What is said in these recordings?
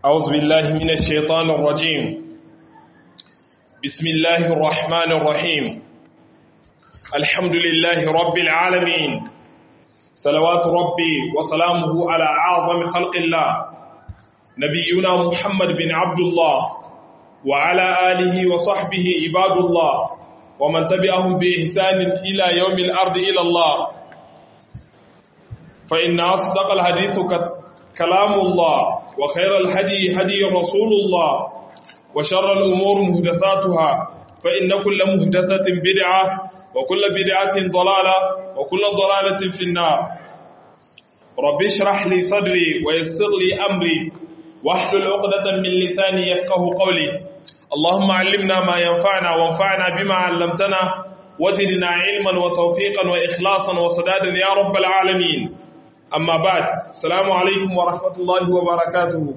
أعوذ بالله من الشيطان الرجيم بسم الله الرحمن الرحيم الحمد لله رب العالمين صلوات ربي وسلامه على أعظم خلق الله نبينا محمد بن عبد الله وعلى آله وصحبه عباد الله ومن تبعهم بإحسان إلى يوم الأرض إلى الله فإن أصدق الحديث كلام الله وخير الهدي هدي رسول الله وشر الأمور مهدثاتها فإن كل مهدثة بدعة وكل بدعة ضلالة وكل ضلالة في النار رب اشرح لي صدري ويسر لي أمري واحلل عقدة من لساني يفقه قولي اللهم علمنا ما ينفعنا وانفعنا بما علمتنا وزدنا علما وتوفيقا وإخلاصا وسدادا يا رب العالمين amma ba salamu alaikum wa rahmatullahi wa barakatuhu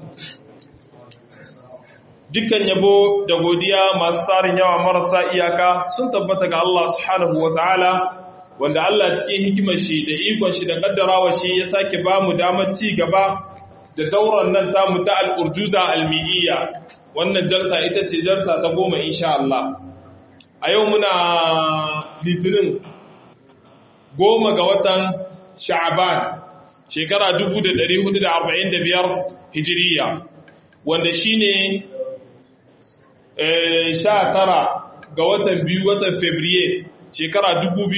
dukkan yabo da godiya masu tarin yawa marasa iyaka sun tabbata ga Allah subhanahu wa ta'ala wanda Allah cikin hikimar shi da ikon shi da kaddarawa shi ya sake ba mu damar ci gaba da dauran nan tamu ta al'urjuza almi'iyya wannan jalsa ita ce jalsa ta goma insha Allah a yau muna litinin goma ga watan sha'aban shekara 1445 hijiriya wanda shi ne 19 ga watan biyu watan fabriye shekara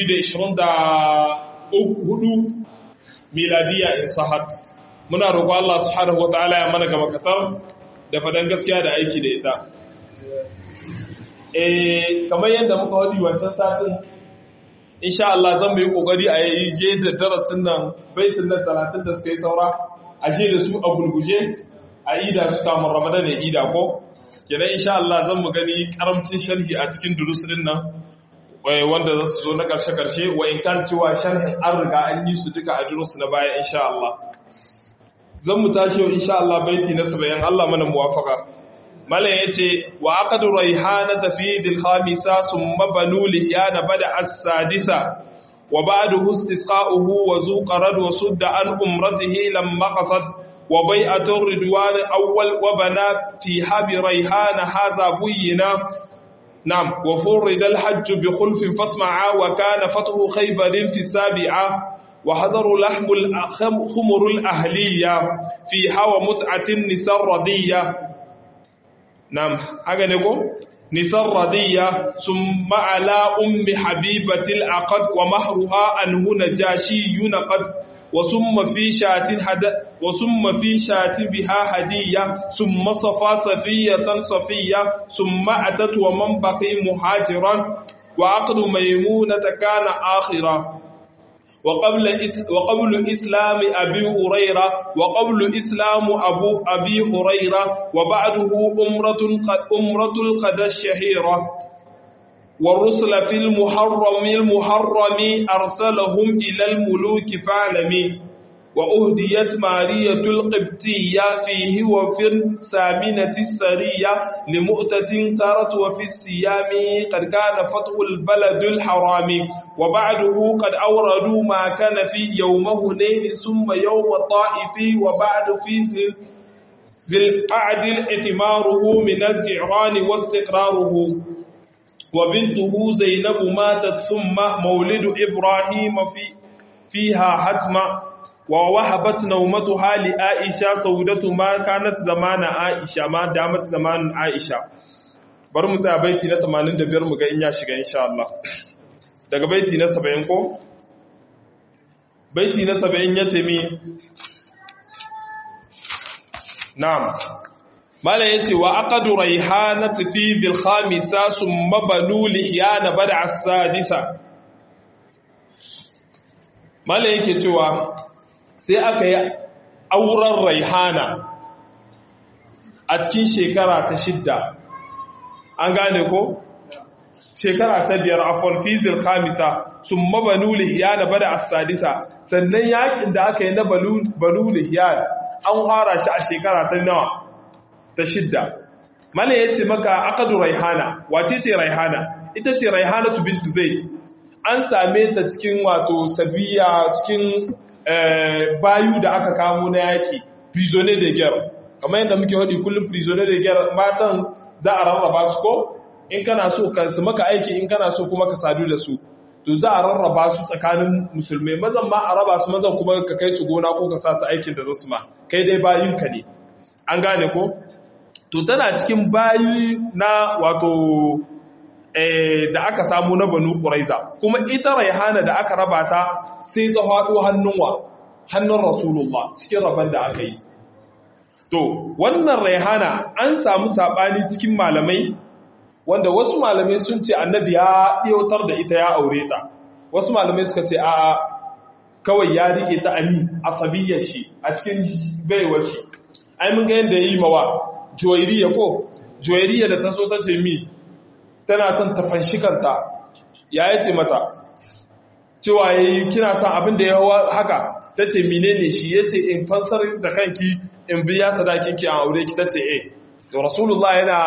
2024 miladiya in sahat muna roƙo Allah subhanahu wata'ala ya mana gaba katar da fadan gaskiya da aiki da ita eh kamar yadda muka wadi wancan satin insha Allah zan mai kokari a yi je da darasin nan baitin nan 30 da suka yi saura a je da su a gulguje a ida su kamun Ramadan ne ida ko kenan insha Allah zan mu gani karamcin sharhi a cikin durusin nan wanda za su zo na karshe karshe wa in kan cewa sharhin an riga an yi su duka a durusu na baya insha Allah zan mu tashi yau insha Allah baiti na 70 Allah mana muwafaka Malam ya ce, Wa aka durai hana tafi dilhamisa sun mabalu lihiyana bada as-sadisa, wa ba da hustisqa'uhu wa zuƙarar wa sudda an umratihi lam maqasad wa bai a tun ridwanin awwal wa bana fi habi raihana haza buyina nam wa furridal hajju bi khulfin fasma'a wa kana fathu khaybarin fi sabi'a wa hadaru lahmul khumurul ahliya fi hawa mut'atin nisar radiyya نعم هذا نقول نسر رضية ثم على أم حبيبة العقد ومهرها أنه نجاشي ينقد وثم في شات هد وثم في شات بها هدية ثم صفى صفية صفية ثم أتت ومن بقي مهاجرا وعقد ميمونة كان آخرا وقبل إس وقبل إسلام أبي هريرة وقبل إسلام أبو أبي هريرة وبعده أمرة أمرة القدى الشهيرة والرسل في المحرم المحرم أرسلهم إلى الملوك فاعلمي وأهديت مارية القبطية فيه وفي الثامنة السرية لمؤتة سارت وفي السيام قد كان فتح البلد الحرام وبعده قد أوردوا ما كان في يوم هنين ثم يوم الطائف وبعد في ذي القعد اتماره من الجعران واستقراره وبنته زينب ماتت ثم مولد إبراهيم في فيها حتما ووهبت نومتها لعائشة سودة ما كانت زمان عائشة ما دامت زمان عائشة bari mu tsaya baiti na 85 mu ga in ya shiga insha Allah daga baiti na 70 ko baiti na 70 yace mi na'am mala yace wa aqadu rayhanat fi dhil khamisa summa banu lihyana bada as-sadisa mala yake cewa sai aka yi auren raihana a cikin shekara ta shidda an gane ko shekara ta biyar afon fizil khamisa sun mabanu lihiyana bada asadisa sannan yakin da aka yi na banu lihiyana an fara shi a shekara ta nawa ta shidda mana ya ce maka akadu raihana wace ce raihana ita ce raihana tu bintu zaid an same ta cikin wato sabiya cikin bayu da aka kamo na yaki prisonnier de guerre kamar yadda muke hadi kullum prisoner da gyara matan za a rarraba su ko in kana so ka su maka aiki in kana so kuma ka sadu da su to za a rarraba su tsakanin musulmai mazan ma a raba su mazan kuma ka kai su gona ko ka sa su aikin da za su ma kai dai bayinka ne an gane ko to tana cikin bayi na wato da aka samu na banu ƙuraiza kuma ita raihana da aka raba ta sai ta haɗo hannunwa hannun rasulullah cikin rabon da aka yi to wannan raihana an samu saɓani cikin malamai wanda wasu malamai sun ce annabi ya ɗautar da ita ya aure ta wasu malamai suka ce a kawai ya rike ta ami asabiyyar shi a cikin baiwar shi ai mun ga yadda ya yi mawa juwairiya ko juwairiya da ta so ta ce mi tana son ta fanshi kanta ya yi ce mata cewa ya yi kina son abin da ya haka ta ce menene shi ya ce in fansar da kanki in biya sadakinki a aure ki ta ce eh da rasulullah yana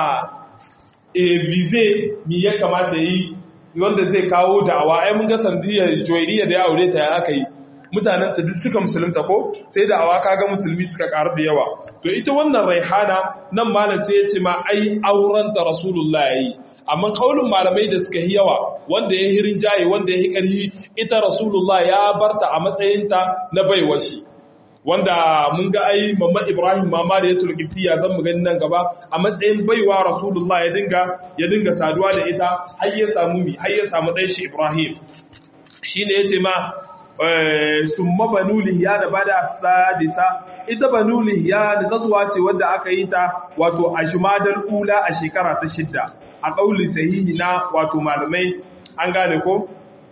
vize mi ya kamata yi wanda zai kawo da'awa ai mun ga sandiyar joyiriya da ya aure ta ya aka yi mutanen ta duk suka musulunta ko sai da'awa kaga musulmi suka karu da yawa to ita wannan raihana nan malam sai ya ce ma ai auren da rasulullah yayi amma kaulin malamai da suka yi yawa wanda ya hirin jaye wanda ya yi ƙarhi ita rasulullah ya barta a matsayinta na baiwar shi wanda mun ga ai mamma ibrahim mama da ya turkiti ya zan mu gani nan gaba a matsayin baiwa rasulullah ya dinga ya dinga saduwa da ita har ya samu mi har ya samu ɗan shi ibrahim shine yace ma summa banu lihyana bada sadisa ita banu lihyana gazuwa ce wanda aka yi ta wato a jumadal ula a shekara ta shidda a ƙauli sahihi na wato malamai an gane ko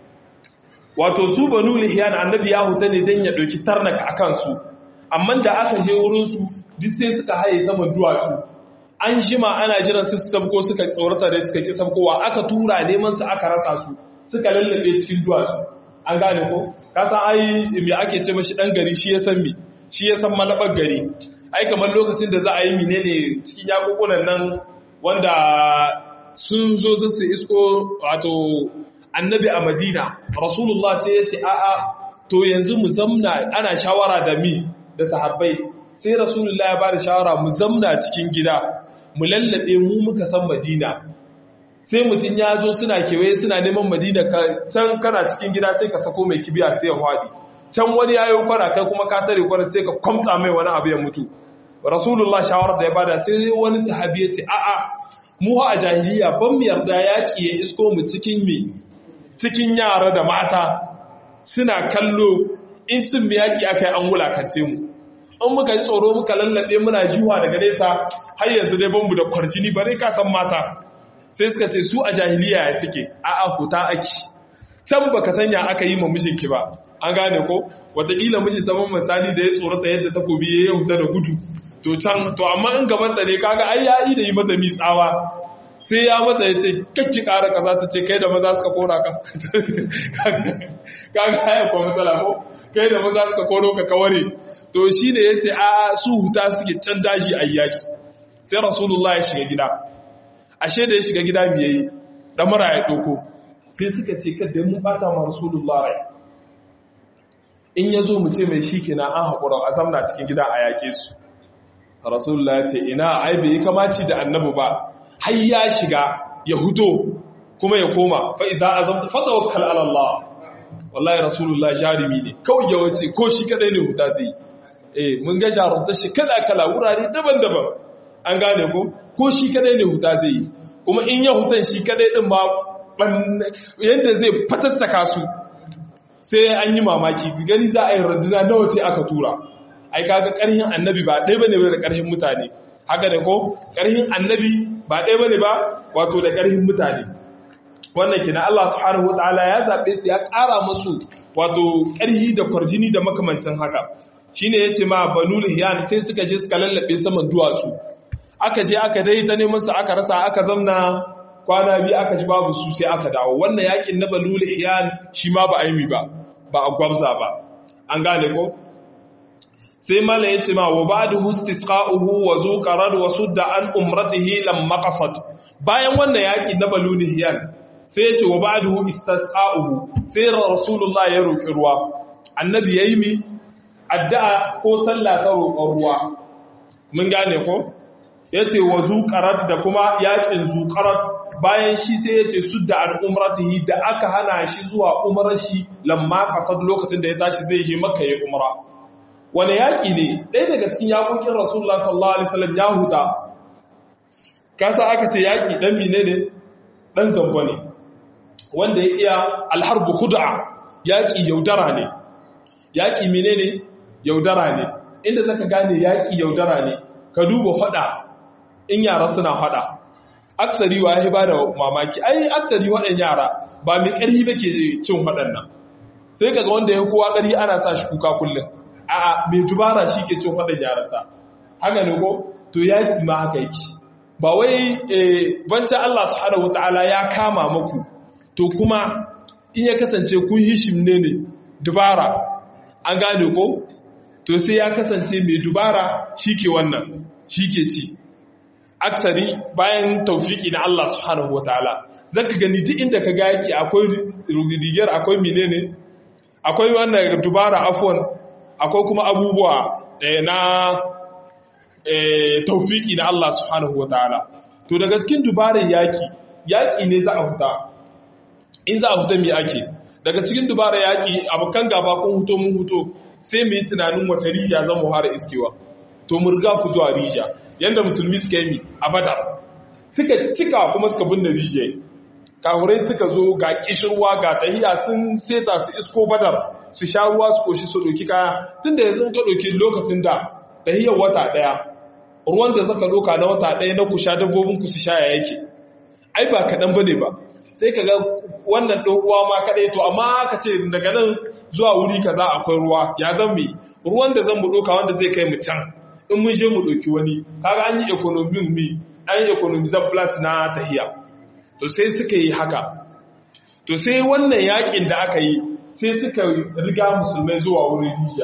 wato su banu lihiyan annabi ya huta ne don ya ɗauki tarnaka a kansu amma da aka je wurinsu duk sai suka haye saman duwatsu an jima ana jiran su sabko suka tsorata da suka ki sabkowa aka tura neman su aka rasa su suka lallabe cikin duwatsu an gane ko ka san ai me ake ce mashi dan gari shi ya san me shi ya san malabar gari ai kamar lokacin da za a yi menene cikin yakukunan nan wanda sun zo su isko wato annabi a madina rasulullah sai ya ce a'a to yanzu mu zamna ana shawara da mi da sahabbai sai rasulullah ya bada shawara mu zamna cikin gida mu lallabe mu muka san madina sai mutum ya zo suna kewaye suna neman madina can kana cikin gida sai ka sako mai kibiya sai ya hwadi can wani ya yi kwana kai kuma ka tare kwana sai ka kwamtsa mai wani abu ya mutu rasulullah shawarar da ya bada sai wani sahabi ya ce a'a mu a jahiliya ban mu yarda yaƙi ya isko mu cikin mi cikin yara da mata suna kallo in cin mu yaƙi aka yi an wulakance mu in muka yi tsoro muka lallaɓe muna jiwa daga nesa har yanzu dai ban mu da kwarjini bare ka san mata sai suka ce su a jahiliya ya suke a'a huta aki can baka sanya aka yi ma mijinki ba an gane ko wataƙila mijin ta misali da ya tsorata yadda takobi ya huta da gudu to can to amma in gabanta ne kaga ai ya yi da yi mata mitsawa sai ya mata ya ce kakki ƙara kaza ta ce kai da maza suka kora ka kaga haya kwa matsala ko kai da maza suka koro ka kaware to shi ne ya ce a su huta suke can daji a yaki sai rasulullah ya shiga gida ashe da ya shiga gida me yayi damara ya ɗauko sai suka ce kada mun bata ma rasulullah rai in ya zo mu ce mai shi kenan an haƙura a zamna cikin gida a yaƙe su rasulullah ya ce ina ai bai yi kamaci da annabi ba har ya shiga ya huto kuma ya koma fa iza azamta fatawakkal ala Allah wallahi rasulullah jarimi ne kawai ya wace ko shi kadai ne huta zai eh mun ga jarumta shi kala kala wurare daban-daban an gane ko ko shi kadai ne huta zai kuma in ya hutan shi kadai din ma yanda zai fatattaka su sai an yi mamaki gani za a yi randuna nawa ce aka tura ai kaga karhin annabi ba ɗaya bane da karhin mutane haka ne ko karhin annabi ba ɗaya bane ba wato da karhin mutane wannan kina Allah subhanahu wataala ya zabe su ya ƙara musu wato karhi da kwarjini da makamancin haka shine yace ma banul hiyan sai suka je suka lallabe saman duwatsu aka je aka dai ta neman su aka rasa aka zamna kwana biyu aka ji babu su sai aka dawo wannan yakin na balul hiyan shi ma ba aimi ba ba a gwabza ba an gane ko sai mala ya ce ma wa ba'da istisqa'uhu wa zuqarad wa sudda an umratihi lam maqasad bayan wannan yaki na balul hiyan sai ya ce wa ba'da istisqa'uhu sai rasulullah ya roki ruwa annabi yayi mi addu'a ko sallah ta roƙon ruwa mun gane ko yace wa zuqarat da kuma yakin zuqarat bayan shi sai yace sudda al umratihi da aka hana shi zuwa umrar shi lamma kasad lokacin da ya tashi zai je makka ya umra wani yaki ne ɗaya daga cikin yakokin rasulullah sallallahu alaihi wasallam ya huta kasa aka ce yaki dan mine ne dan zamba ne wanda ya iya alharbu khud'a yaki yaudara ne yaki mine ne yaudara ne inda zaka gane yaki yaudara ne ka duba hada in yara suna hada aksari wa ya ba da mamaki ai aksari waɗannan yara ba mai ƙarfi ba ke cin waɗannan sai kaga wanda ya kowa ƙarfi ana sa shi kuka kullum a'a mai dubara shi ke cin waɗannan yaran ta haka ne ko to yaki ma haka yake ba wai bancan Allah subhanahu wataala ya kama maku to kuma in ya kasance kun yi shimne ne dubara an gane ko to sai ya kasance mai dubara shi ke wannan shi ke ci aksari bayan taufiki na Allah subhanahu wa ta'ala zaka gani duk inda ka ga yake akwai rigar akwai menene akwai wannan dubara afwan akwai kuma abubuwa na taufiki na Allah subhanahu wa ta'ala to daga cikin dubarar yaki yaki ne za a huta in za a huta me ake daga cikin dubarar yaki abokan gaba kun huto mun huto sai mu yi tunanin wace rijiya zan mu fara iskewa to mu riga ku zuwa rijiya yanda musulmi suka yi a badar suka cika kuma suka binne rijiya kahurai suka zo ga kishirwa ga tahiya sun seta su isko badar su sha ruwa su koshi su ɗauki kaya tun da yanzu ka ɗauki lokacin da tahiyar wata ɗaya ruwan da zaka ɗauka na wata ɗaya na ku sha dabbobin ku su sha ya yake ai ba kaɗan bane ba sai ka ga wannan ɗaukuwa ma kaɗai to amma ka ce daga nan zuwa wuri kaza akwai ruwa ya zan mai ruwan da zan mu ɗauka wanda zai kai mu can in mun je mu ɗauki wani kaga an yi economy mi an yi economy zan plus na tahiya to sai suka yi haka to sai wannan yakin da aka yi sai suka riga musulmai zuwa wurin rijiya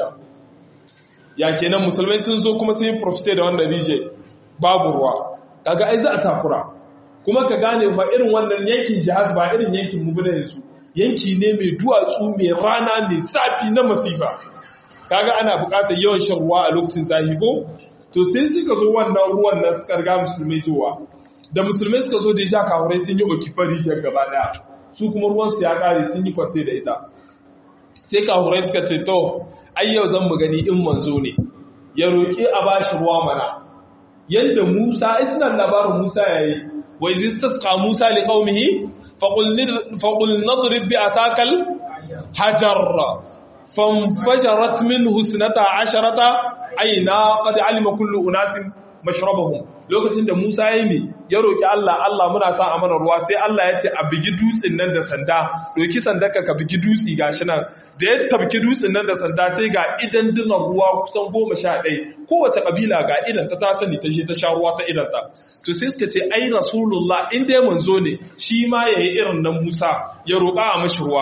ya kenan musulmai sun zo kuma sun yi profite da wannan rijiya babu ruwa kaga ai za a takura kuma ka gane fa irin wannan yankin jihaz ba irin yankin mu bane yanzu yanki ne mai duwatsu mai rana mai safi na masifa kaga ana buƙatar yawan shan ruwa a lokacin zahi ko to sai suka zo wannan ruwan nan suka riga musulmai zuwa da musulmai suka zo da ya sha kahurai sun yi okifar rijiyar gaba daya su kuma ruwan su ya kare sun yi kwate da ita sai kahurai suka ce to ai yau zan mu gani in manzo ne ya roƙi a bashi ruwa mana yanda Musa ai suna labarin Musa yayi wa iz istasqa Musa li qaumihi faqul faqul nadrib bi asakal hajar fanfajarat minhu sunata asharata aina qad alima kullu unasin mashrabahum lokacin da Musa ya yi ya roki Allah Allah muna sa amana ruwa sai Allah ya ce a bigi dutsen nan da sanda doki sandaka ka bigi dutsi gashi nan da ya tabki dutsen nan da sanda sai ga idan dinan ruwa kusan goma sha ɗaya kowace kabila ga idan ta ta sani ta je ta sha ruwa ta idan ta to sai suka ce ai rasulullah in dai manzo ne shi ma yayi irin nan Musa ya roƙa a mashi ruwa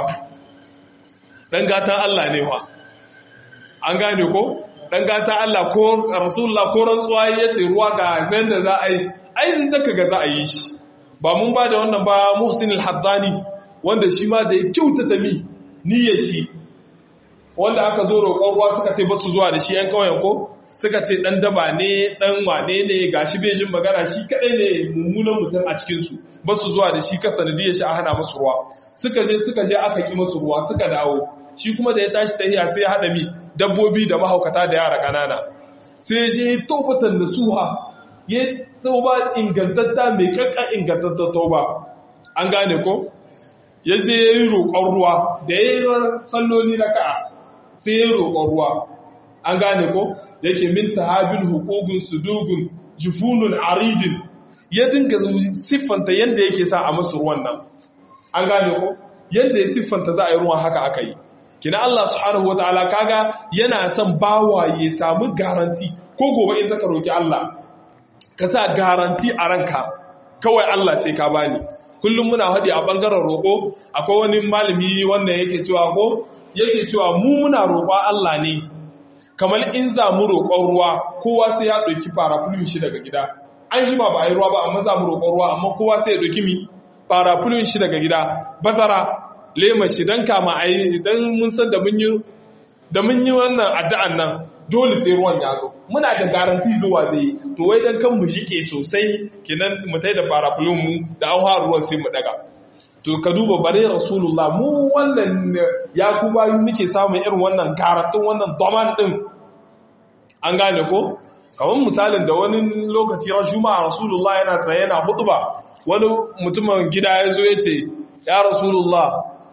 dan gatan Allah ne fa an gane ko dan gata Allah ko Rasulullah ko rantsuwa yace ruwa ga zan da za a yi ai zaka ga za a yi shi ba mun ba da wannan ba Muhsin al-Haddani wanda shi ma da ya kyautata mi niyyar shi wanda aka zo roƙon ruwa suka ce ba su zuwa da shi yan kauyen ko suka ce dan daba ne dan wane ne gashi bai jin magana shi kadai ne mummunan mutum a cikin su ba su zuwa da shi ka sanadiyar shi a hana musu ruwa suka je suka je aka ki musu ruwa suka dawo shi kuma da ya tashi tahiya sai ya hada mi dabbobi da mahaukata da yara ƙanana sai shi taubatan da suha ya tauba ingantatta mai kakka ingantatta tauba an gane ko ya ce ya yi roƙon ruwa da ya yi salloli na ka'a sai ya yi roƙon ruwa an gane ko yake min sahabin hukukun sudugun jifunun aridin ya dinga siffanta yadda yake sa a masu ruwan nan an gane ko yadda ya siffanta za a yi ruwan haka aka yi kina Allah subhanahu wataala kaga yana son bawa ya samu garanti ko gobe in zaka roki Allah ka sa garanti a ranka kawai Allah sai ka bani kullum muna hadi a bangaren roko akwai wani malami wanda yake cewa ko yake cewa mu muna roƙa Allah ne kamar in za mu roƙon ruwa kowa sai ya ɗauki paraplume shi daga gida an shi ba ba a yi ruwa ba amma za mu roƙon ruwa amma kowa sai ya ɗauki mi paraplume shi daga gida bazara lema shi don kama a yi don mun san da mun yi wannan addu'an nan dole sai ruwan ya zo muna da garanti zuwa zai to wai dan kan mu shike sosai kenan mu tai da parafulun mu da an haru ruwan sai mu daga to ka duba bare rasulullah mu wannan ya ku bayu muke samun irin wannan garantin wannan doman din an gane ko kamar misalin da wani lokaci ran juma'a rasulullah yana tsaye yana hutuba wani mutumin gida ya zo ya ce ya rasulullah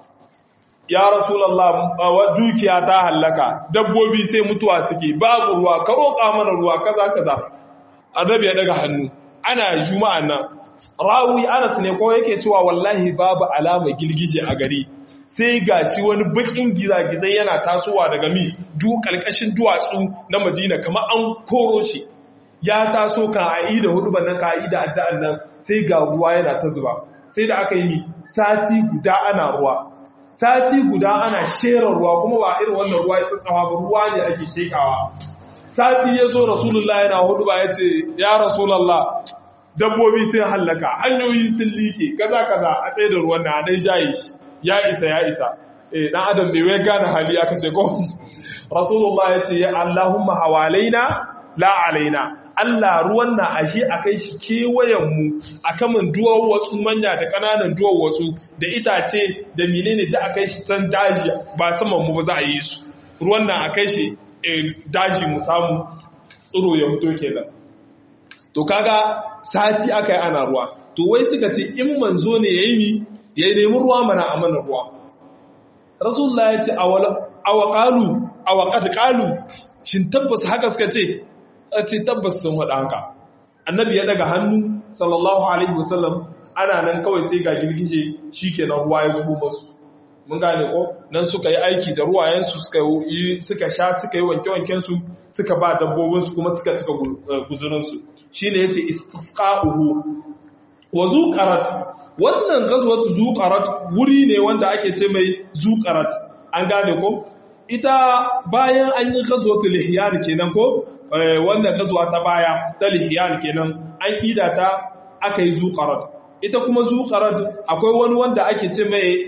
ya rasulallah dukiya ta hallaka dabbobi sai mutuwa suke babu ruwa ka roƙa mana ruwa kaza kaza annabi ya daga hannu ana juma'a nan rawi anas ne ko yake cewa wallahi babu alama girgije a gari sai gashi wani bakin gizagizai yana tasowa daga mi du kalkashin duwatsu na madina kamar an koro shi ya taso kan aida hudu bannan ka aida addu'an nan sai ga ruwa yana ta zuba sai da aka yi mi sati guda ana ruwa sati guda ana shera ruwa kuma ba irin wannan ruwa ya tsatsawa ba ruwa ne ake shekawa sati ya zo rasulullah yana hudu ba ya ce ya rasulallah dabbobi sun hallaka hanyoyi sun like kaza kaza a tsaye da ruwan na dai jaye shi ya isa ya isa eh dan adam bai wai gane hali aka ce ko rasulullah ya ce ya allahumma hawalaina la alaina Allah ruwan na ashe a kai shi kewayenmu a kamun duwar wasu manya da ƙananan duwar wasu da itace da menene da a kai shi can daji ba saman mu ba za a yi su ruwan na a kai shi daji mu samu tsiro ya fito kenan to kaga sati aka yi ana ruwa to wai suka ce in manzo ne ya yi ya nemi ruwa mana a mana ruwa rasulullah ya ce awa ƙalu awa ƙalu shin tabbas haka suka ce a ce tabbas sun haɗa haka annabi ya daga hannu sallallahu alaihi wasallam ana nan kawai sai ga girgije shikenan ruwa ya zubo masu mun gane ko nan suka yi aiki da ruwayensu suka yi suka sha suka yi wanke-wanken su suka ba dabbobin su kuma suka cika guzurin su shine yace istisqa'uhu wa zuqarat wannan gazwatu zuqarat wuri ne wanda ake ce mai zuqarat an gane ko ita bayan an yi gazwatu lihyan kenan ko wannan gazuwa ta baya ta lihiyan kenan an ida ta aka yi zuƙarar ita kuma zuƙarar akwai wani wanda ake ce mai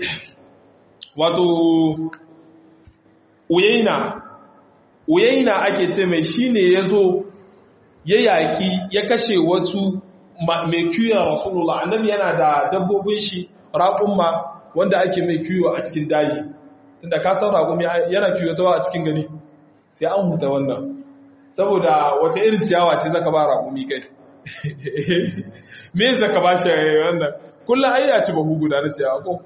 wato uyaina uyaina ake ce mai shine ya zo ya yaƙi ya kashe wasu mai kiyon rasulullah annabi yana da dabbobin shi raƙumma wanda ake mai kiyo a cikin daji tunda ka san raƙumi yana kiyotawa a cikin gari sai an huta wannan saboda wata irin ciyawa ce zaka ba raƙumi kai me zaka ba shi wannan kullum ai ya ci bahu guda na ciyawa ko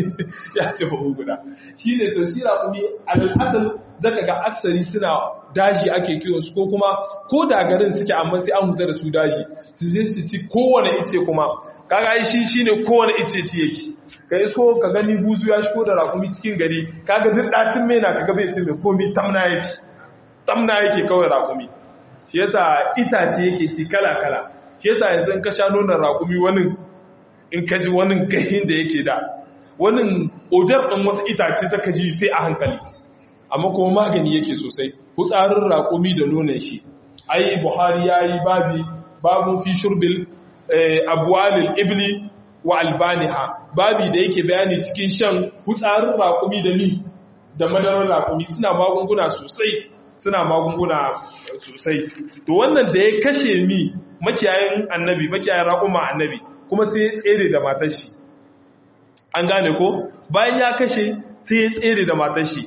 ya ci bahu guda shi ne to shi raƙumi alal asal zaka ga aksari suna daji ake kiwon su ko kuma ko da garin suke amma sai an huta da su daji su je su ci kowane ice kuma kaga ai shi shine kowane ice ci yake ka isko ka gani buzu ya shigo da raƙumi cikin gari kaga duk dacin mena kaga bai ce mai komi tamna yake tamna yake kawai raƙumi shi yasa itace yake ci kala-kala shi yasa yanzu in ka sha nonon raƙumi wani in ka ji wani gahin da yake da wani odar ɗin wasu itace ta ka ji sai a hankali amma kuma magani yake sosai hutsarin raƙumi da nonon shi ai buhari ya yi babi babu fi shurbil abuwalil ibli wa albaniha babi da yake bayani cikin shan hutsarin raƙumi da ni da madarar raƙumi suna magunguna sosai suna magunguna sosai to wannan da ya kashe mi makiyayin annabi makiyayin raƙuma annabi kuma sai ya tsere da matar shi an gane ko bayan ya kashe sai ya tsere da matar shi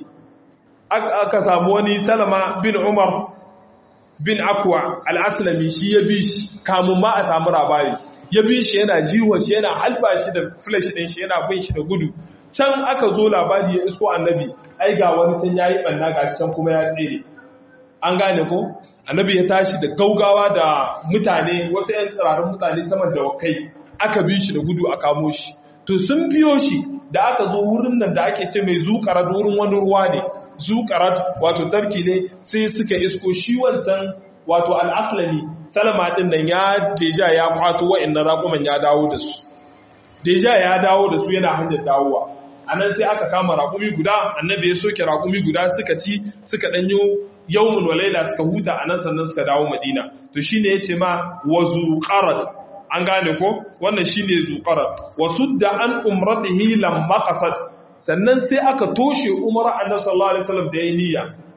aka samu wani salama bin umar bin akwa al'aslami shi ya bi shi kamun ma a samu labari ya bi shi yana jiwon shi yana halba shi da flash ɗin shi yana bin shi da gudu can aka zo labari ya isko annabi ai ga wani can ya yi ɓanna ga shi can kuma ya tsere an gane ko annabi ya tashi da gaugawa da mutane wasu 'yan tsirarin mutane saman da wakai aka bi shi da gudu a kamo shi to sun biyo shi da aka zo wurin nan da ake ce mai zukarat wurin wani ruwa ne zukarat wato tarki ne sai suka isko shi wancan wato al'aslami salama din nan ya deja ya kwato wa'annan raƙuman ya dawo da su deja ya dawo da su yana hanyar dawowa a nan sai aka kama raƙumi guda annabi ya soke raƙumi guda suka ci suka ɗanyo yawmun walaila suka huta a nan sannan suka dawo madina to shine ya ce ma wa zuqarat an gane ko wannan shine zuqarat wa sudda an umratihi lamma qasad sannan sai aka toshe umara annabi sallallahu alaihi wasallam da yayi niyya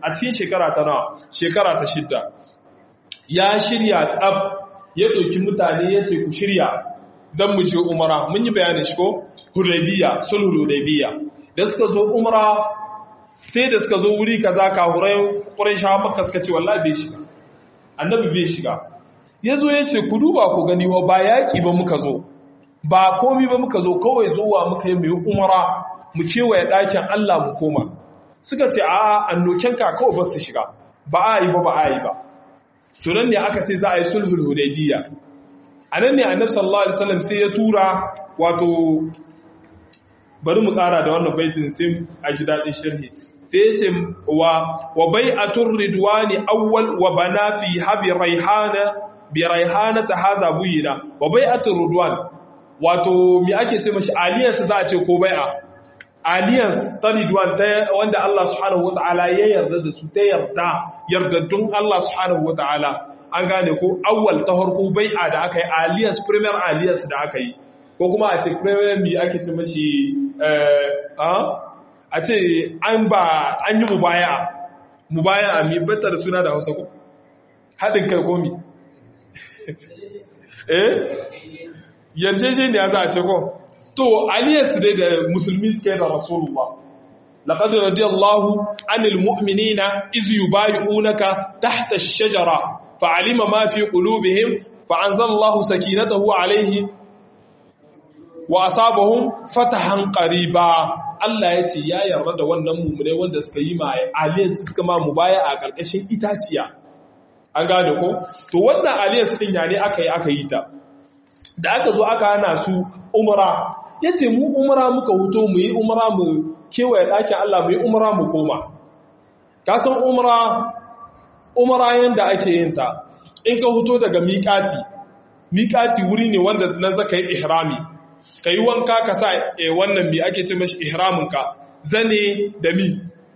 a cikin shekara ta nawa shekara ta shidda ya shirya tsab ya ɗauki mutane ya ce ku shirya zan mu je umara mun yi bayanin shi ko hudaybiya sulhul hudaybiya da suka zo umara sai da suka zo wuri kaza kahurai quraisha makka suka ce wallahi bai shiga annabi bai shiga yazo ya ce ku duba ku gani wa ba yaki ba muka zo ba komi ba muka zo kawai zuwa muka yi mai umara mu kewaye ɗakin Allah mu koma suka ce a annoken ka kawai ba su shiga ba a yi ba ba a yi ba to nan ne aka ce za a yi sulhul hudaybiya a nan ne annabi sallallahu alaihi wasallam sai ya tura wato bari mu ƙara da wannan baitin sai a ji daɗin sharhi sai ya ce wa wa bai'atur ridwani awwal wa bana fi habi raihana bi raihana ta haza buyina wa bai'atur ridwan wato me ake ce mashi alliance za a ce ko bai'a alliance ta ridwan ta wanda Allah subhanahu wataala ya yarda da su ta yarda yardaddun Allah subhanahu wataala an gane ko awwal ta harko bai'a da aka yi alliance premier alliance da aka yi ko kuma a ce premier mi ake ce mashi a ce an ba an yi mubaya mubaya mi batta da suna da hausa ko haɗin kai komi eh yarjeje ne ya za a ce ko to aliyarsu dai da musulmi suke da rasulullah laqad radiyallahu anil mu'minina iz yubay'unaka tahta ash-shajara fa'alima ma fi qulubihim fa'anzalallahu sakinatahu alayhi wa asabahum fatahan qariba Allah ya ce ya yarda da wannan mumune wanda suka yi ma aliyarsu suka ma mubaya a karkashin itaciya an gane ko to wannan aliyarsu din ya ne aka yi aka yi ta da aka zo aka hana su umara ya ce mu umara muka huto mu yi umara mu kewaye ɗakin Allah mu yi umara mu koma kasan umara umara yadda ake yin ta in ka huto daga miƙati miƙati wuri ne wanda nan zaka yi ihrami ka yi wanka ka sa wannan mi ake ce mashi ihraminka zane da mi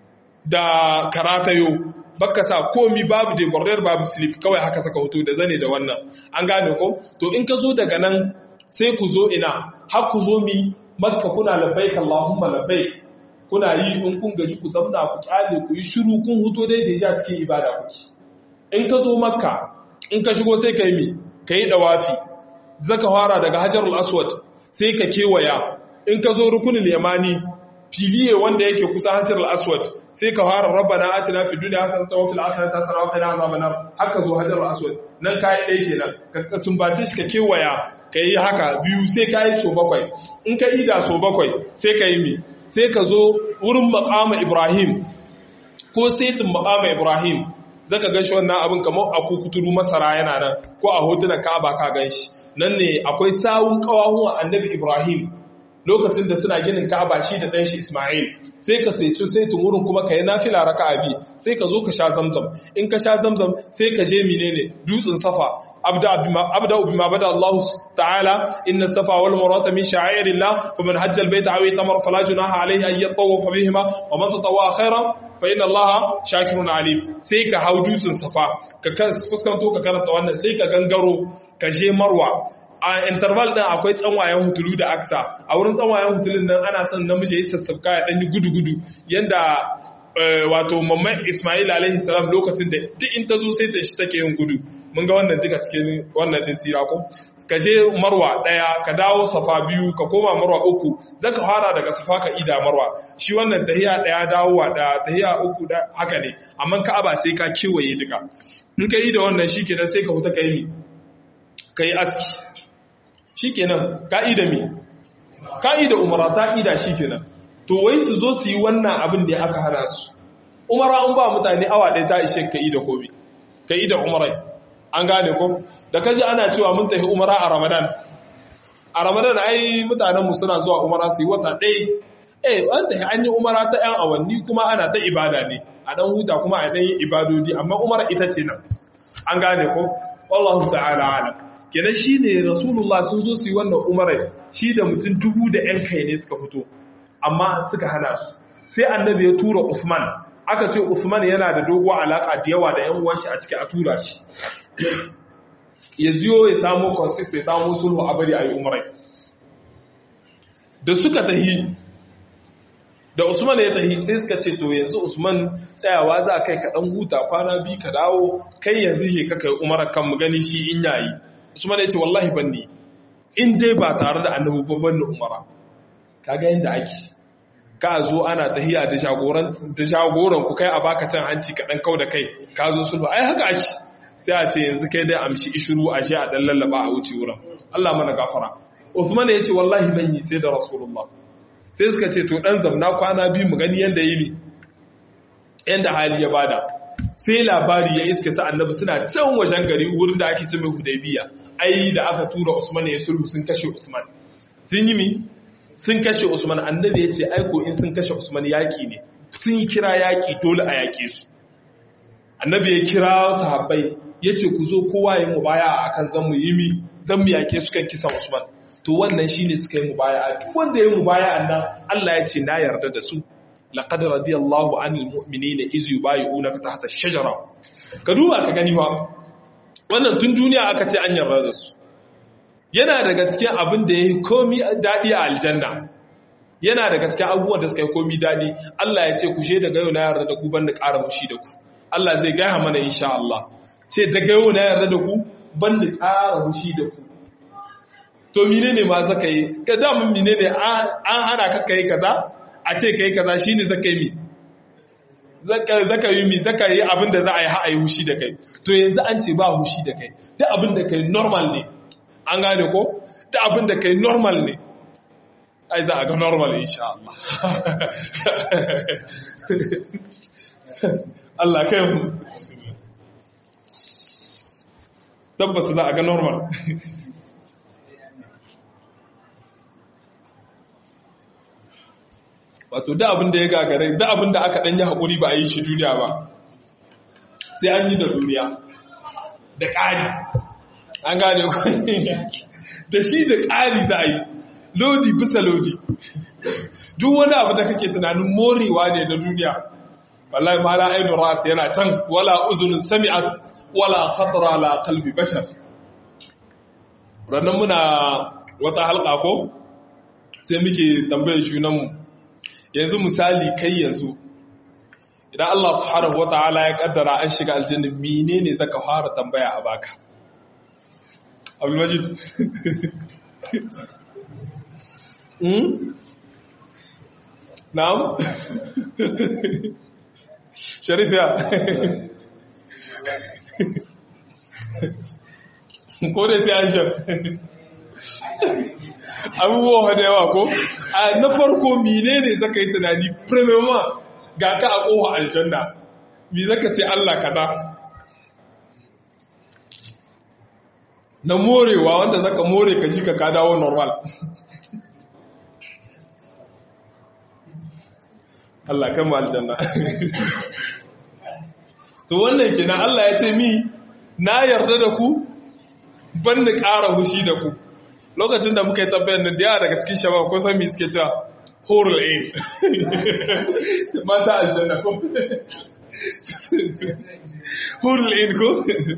da karatayo baka sa komi babu da gordar babu slip kawai haka saka hoto da zane da wannan an gane ko to in ka zo daga nan sai ku zo ina har ku zo mi makka kuna labbaik allahumma labbaik kuna yi in kun gaji ku zauna ku kyale ku yi shiru kun huto dai da ja cikin ibada kuke in ka zo makka in ka shigo sai ka yi mi ka yi dawafi zaka fara daga hajarul aswad sai ka kewaya in ka zo rukunin yamani filiye wanda yake kusa hajarul aswad sai ka fara rabbana atina fid dunya hasanatan wa fil akhirati hasanatan wa qina azaban nar haka zo hajar aswad nan kai dai kenan ka sumbace shi ka kewaya ka yi haka biyu sai ka yi so bakwai in ka ida so bakwai sai ka yi mi sai ka zo wurin maqama ibrahim ko saitin maqama ibrahim zaka ganshi wannan abin kamar a kukuturu masara yana nan ko a hotunan ka'aba ka ganshi nan ne akwai sawun kawahuwan annabi ibrahim lokacin da suna ginin Ka'aba shi da ɗanshi Ismail sai ka sai sai wurin kuma ka yi nafila raka'a bi sai ka zo ka sha zamzam in ka sha zamzam sai ka je menene dutsen safa abda abda bima bada Allah ta'ala inna safa wal marwata min sha'airillah faman hajja al bayta aw itamara fala junaha alayhi an yatawafa bihima wa man tatawwa khairan fa inna Allah shakirun alim sai ka hau dutsen safa ka fuskanto ka karanta wannan sai ka gangaro ka je marwa a interval din akwai tsanwayen hutulu da aksa a wurin tsanwayen hutulun nan ana son namiji ya sassafka ya ɗanyi gudu-gudu yadda wato mamman ismail alaihi salam lokacin da duk in ta zo sai ta shi take yin gudu mun ga wannan duka cikin wannan din sira ko ka je marwa ɗaya ka dawo safa biyu ka koma marwa uku zan ka fara daga safa ka ida marwa shi wannan tahiya ɗaya dawowa ɗaya tahiya uku da haka ne amma ka'aba sai ka kewaye duka in ka yi da wannan shi kenan sai ka huta ka yi mi ka yi aski shi kenan ka'ida mi ka'ida umara ta'ida shi kenan to wai su zo su yi wannan abin da aka hana su umara an ba mutane awa ɗaya ta ishe ka'ida komi ka'ida umarai an gane ko da kaji ana cewa mun tafi umara a ramadan a ramadan ai mutanenmu suna zuwa umara su yi wata ɗaya eh an tafi an yi umara ta 'yan awanni kuma ana ta ibada ne a ɗan huta kuma a ɗan yi ibadodi amma umara ita ce nan an gane ko wallahu ta'ala alam kenan shi ne rasulullah sun zo su yi wannan umarai shi da mutum dubu da ‘yan kai ne suka fito amma suka hana su sai annabi ya tura usman aka ce usman yana da doguwa alaƙa da yawa da ‘yan uwanshi a ciki a tura shi ya ziyo ya samu consist ya samu sulhu a bari a yi umarai da suka tahi da Usman ya tahi sai suka ce to yanzu Usman tsayawa za kai ka dan huta kwana bi ka dawo kai yanzu je ka kai umara kan mu gani shi in yayi Usman ya ce wallahi banni in dai ba tare da annabi ba banni umara kaga yanda ake ka zo ana tahiya da jagoran da jagoran ku kai a baka can hanci ka dan kau da kai ka zo sulhu ai haka ake sai a ce yanzu kai dai amshi ishuru a shi a dan lallaba a wuce wurin Allah mana gafara Uthman ya ce wallahi ban yi sai da Rasulullah sai suka ce to dan zamna kwana biyu mu gani yanda yi ne yanda hali ya bada sai labari ya iske sa annabi suna can wajen gari wurin da ake ce mai Hudaybiya ai da aka tura Usman ya sulhu sun kashe Usman sun yi mi sun kashe Usman annabi ya ce aiko in sun kashe Usman yaki ne sun yi kira yaki dole a yake su annabi ya kira sahabbai ya ce ku zo kowa ya mu baya a kan zan mu yi mi zan mu yake su kan kisan Usman to wannan shine suka yi mu baya duk wanda ya mu baya annan Allah ya ce na yarda da su laqad radiyallahu anil mu'minina iz yubayyi'unaka tahta ash-shajara ka duba ka gani wa wannan tun duniya aka ce an yarda da su yana daga cikin abin da yayi komi dadi a aljanna yana daga cikin abubuwan da suka yi komi dadi Allah ya ce ku she daga yau na yarda da ku ban da ƙara hushi da ku Allah zai gaya mana insha Allah ce daga yau na yarda da ku ban da ƙara hushi da ku to mine ne ma zaka yi ka damun mine ne an hana ka kai kaza a ce kai kaza shine zaka yi mi zaka yi mi zaka yi abin da za a yi ha a yi hushi da kai to yanzu an ce ba hushi da kai duk abin da kai normal ne an gane ko duk abin da kai normal ne ai za a ga normal insha Allah Allah kai mu tabbas za a ga normal wato da abin da ya gagare da abin da aka danyi haƙuri ba a yi shi duniya ba sai an yi da duniya da ƙari an gane da shi da ƙari za a yi lodi bisa lodi duk wani abu da kake tunanin morewa ne na duniya wallahi ma la ainu ra'at yana can wala uzunun sami'at wala khatara la qalbi bashar rannan muna wata halka ko sai muke tambayar junanmu yanzu misali kai yanzu idan Allah subhanahu wata'ala ya kaddara an shiga aljanna menene zaka fara tambaya a baka Abdul Majid hmm Na'am Sharif ya ko da sai an shaf abubuwa da yawa ko a na farko mine ne zaka yi tunani premiuma ga ka a ƙoha aljanna mi zaka ce Allah kaza na morewa wanda zaka more ka shi ka ka dawo normal Allah kan aljanna to wannan kenan Allah ya ce mi na yarda da ku ban da ƙara hushi da ku lokacin da muka yi tabbayar nan da yawa daga cikin shabab ko san me suke cewa horul ain mata aljanna ko horul ain ko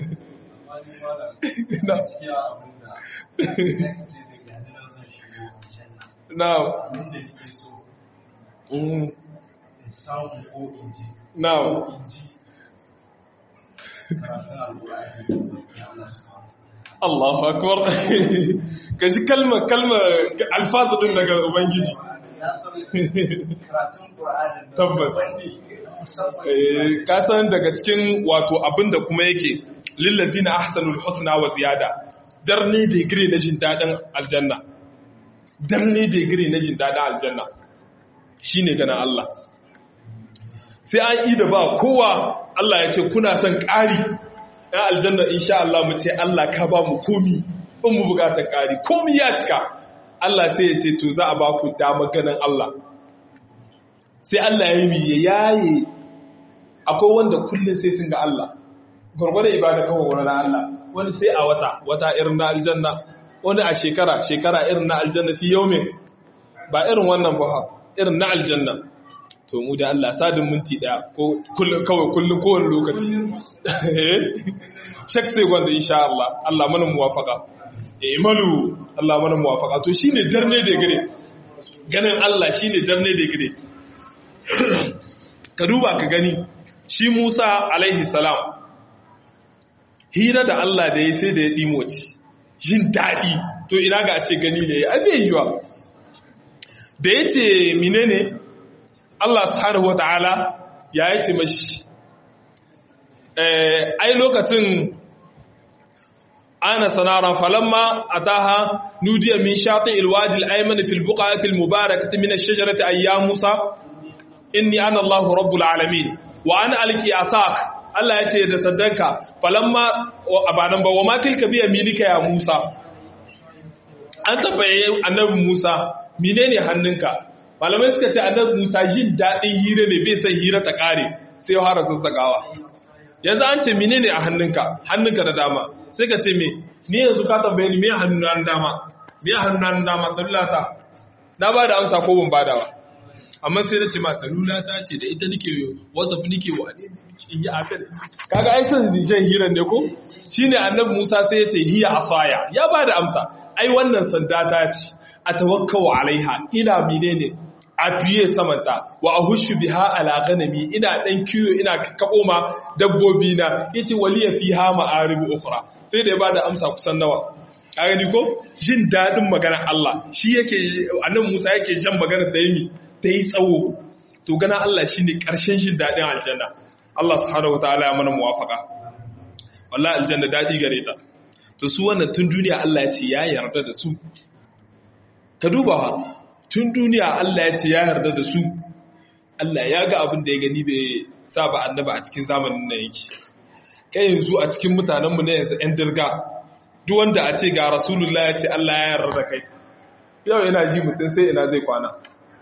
na na Allahu akbar gashi kalma kalma alfazu din daga ubangiji tabbas ka san daga cikin wato abinda kuma yake lillazina ahsanul husna wa ziyada darni degree na jin dadin aljanna darni degree na jin dadin aljanna shine ganin Allah sai an yi da ba kowa Allah ya ce kuna son ƙari ‘yan aljanna insha Allah mu ce Allah ka ba mu komi in mu bukatar ƙari komi ya cika Allah sai ya ce to za a ba ku dama ganin Allah sai Allah ya yi ya yaye akwai wanda kullum sai sun ga Allah gwargwadon ibada kawai wani na Allah wani sai a wata wata irin na aljanna wani a shekara shekara irin na aljanna fi yaumin ba irin wannan ba irin na aljanna to mu da Allah sadin minti daya ko kawai kullum kowane lokaci shek sai gwanda insha Allah Allah mana muwafaka imalu Allah mana muwafaka to shine darne da gare ganin Allah shine darne da gare ka duba ka gani shi Musa alaihi salam hira da Allah da ya sai da ya ɗimoci jin daɗi to ina ga a ce gani ne a bai yiwa da ya ce menene Allah subhanahu wa ta'ala ya yi ce mashi ai lokacin ana sanara falamma ataha nudiya min shati alwadi alayman fi albuqati almubarakati min ash-shajarati ay ya musa inni ana allah rabbul alamin wa ana alqi asak Allah ya ce da saddanka falamma abanan ba wa ma tilka bi yaminika ya musa an tabbaye annabi musa menene hannunka malamai suka ce annabi musa jin dadin hira ne bai san hira ta kare sai ya fara tsatsagawa yanzu an ce menene a hannunka hannunka da dama sai ka ce me ni yanzu ka tambaye ni me hannuna na dama me hannuna na dama salulata na ba da amsa ko ban bada ba amma sai na ce ma salulata ce da ita nake whatsapp nake wa ne in yi akan kaga ai san shan hiran ne ko shine annabi Musa sai ya ce hiya asaya ya ba da amsa ai wannan sanda ta ce atawakkau alaiha ina menene a fiye samanta wa a hushu biha ala ganami ina dan kiyo ina kabo ma dabbobi na yace waliya fiha ma'arib ukhra sai da ya bada amsa kusan nawa ka gani ko jin dadin maganar Allah shi yake annabi Musa yake jan maganar da yimi ta yi tsawo to gana Allah shine karshen jin dadin aljanna Allah subhanahu wataala ya mana muwafaka wallahi aljanna dadi gare ta to su wannan tun duniya Allah ya ce ya yarda da su ka duba tun duniya Allah ya ce ya yarda da su Allah ya ga abin da ya gani bai sa ba annaba a cikin zamanin nan yake kai yanzu a cikin mutanenmu na yanzu ‘yan dirga duk wanda a ce ga rasulullah ya ce Allah ya yarda da kai yau yana ji mutum sai ina zai kwana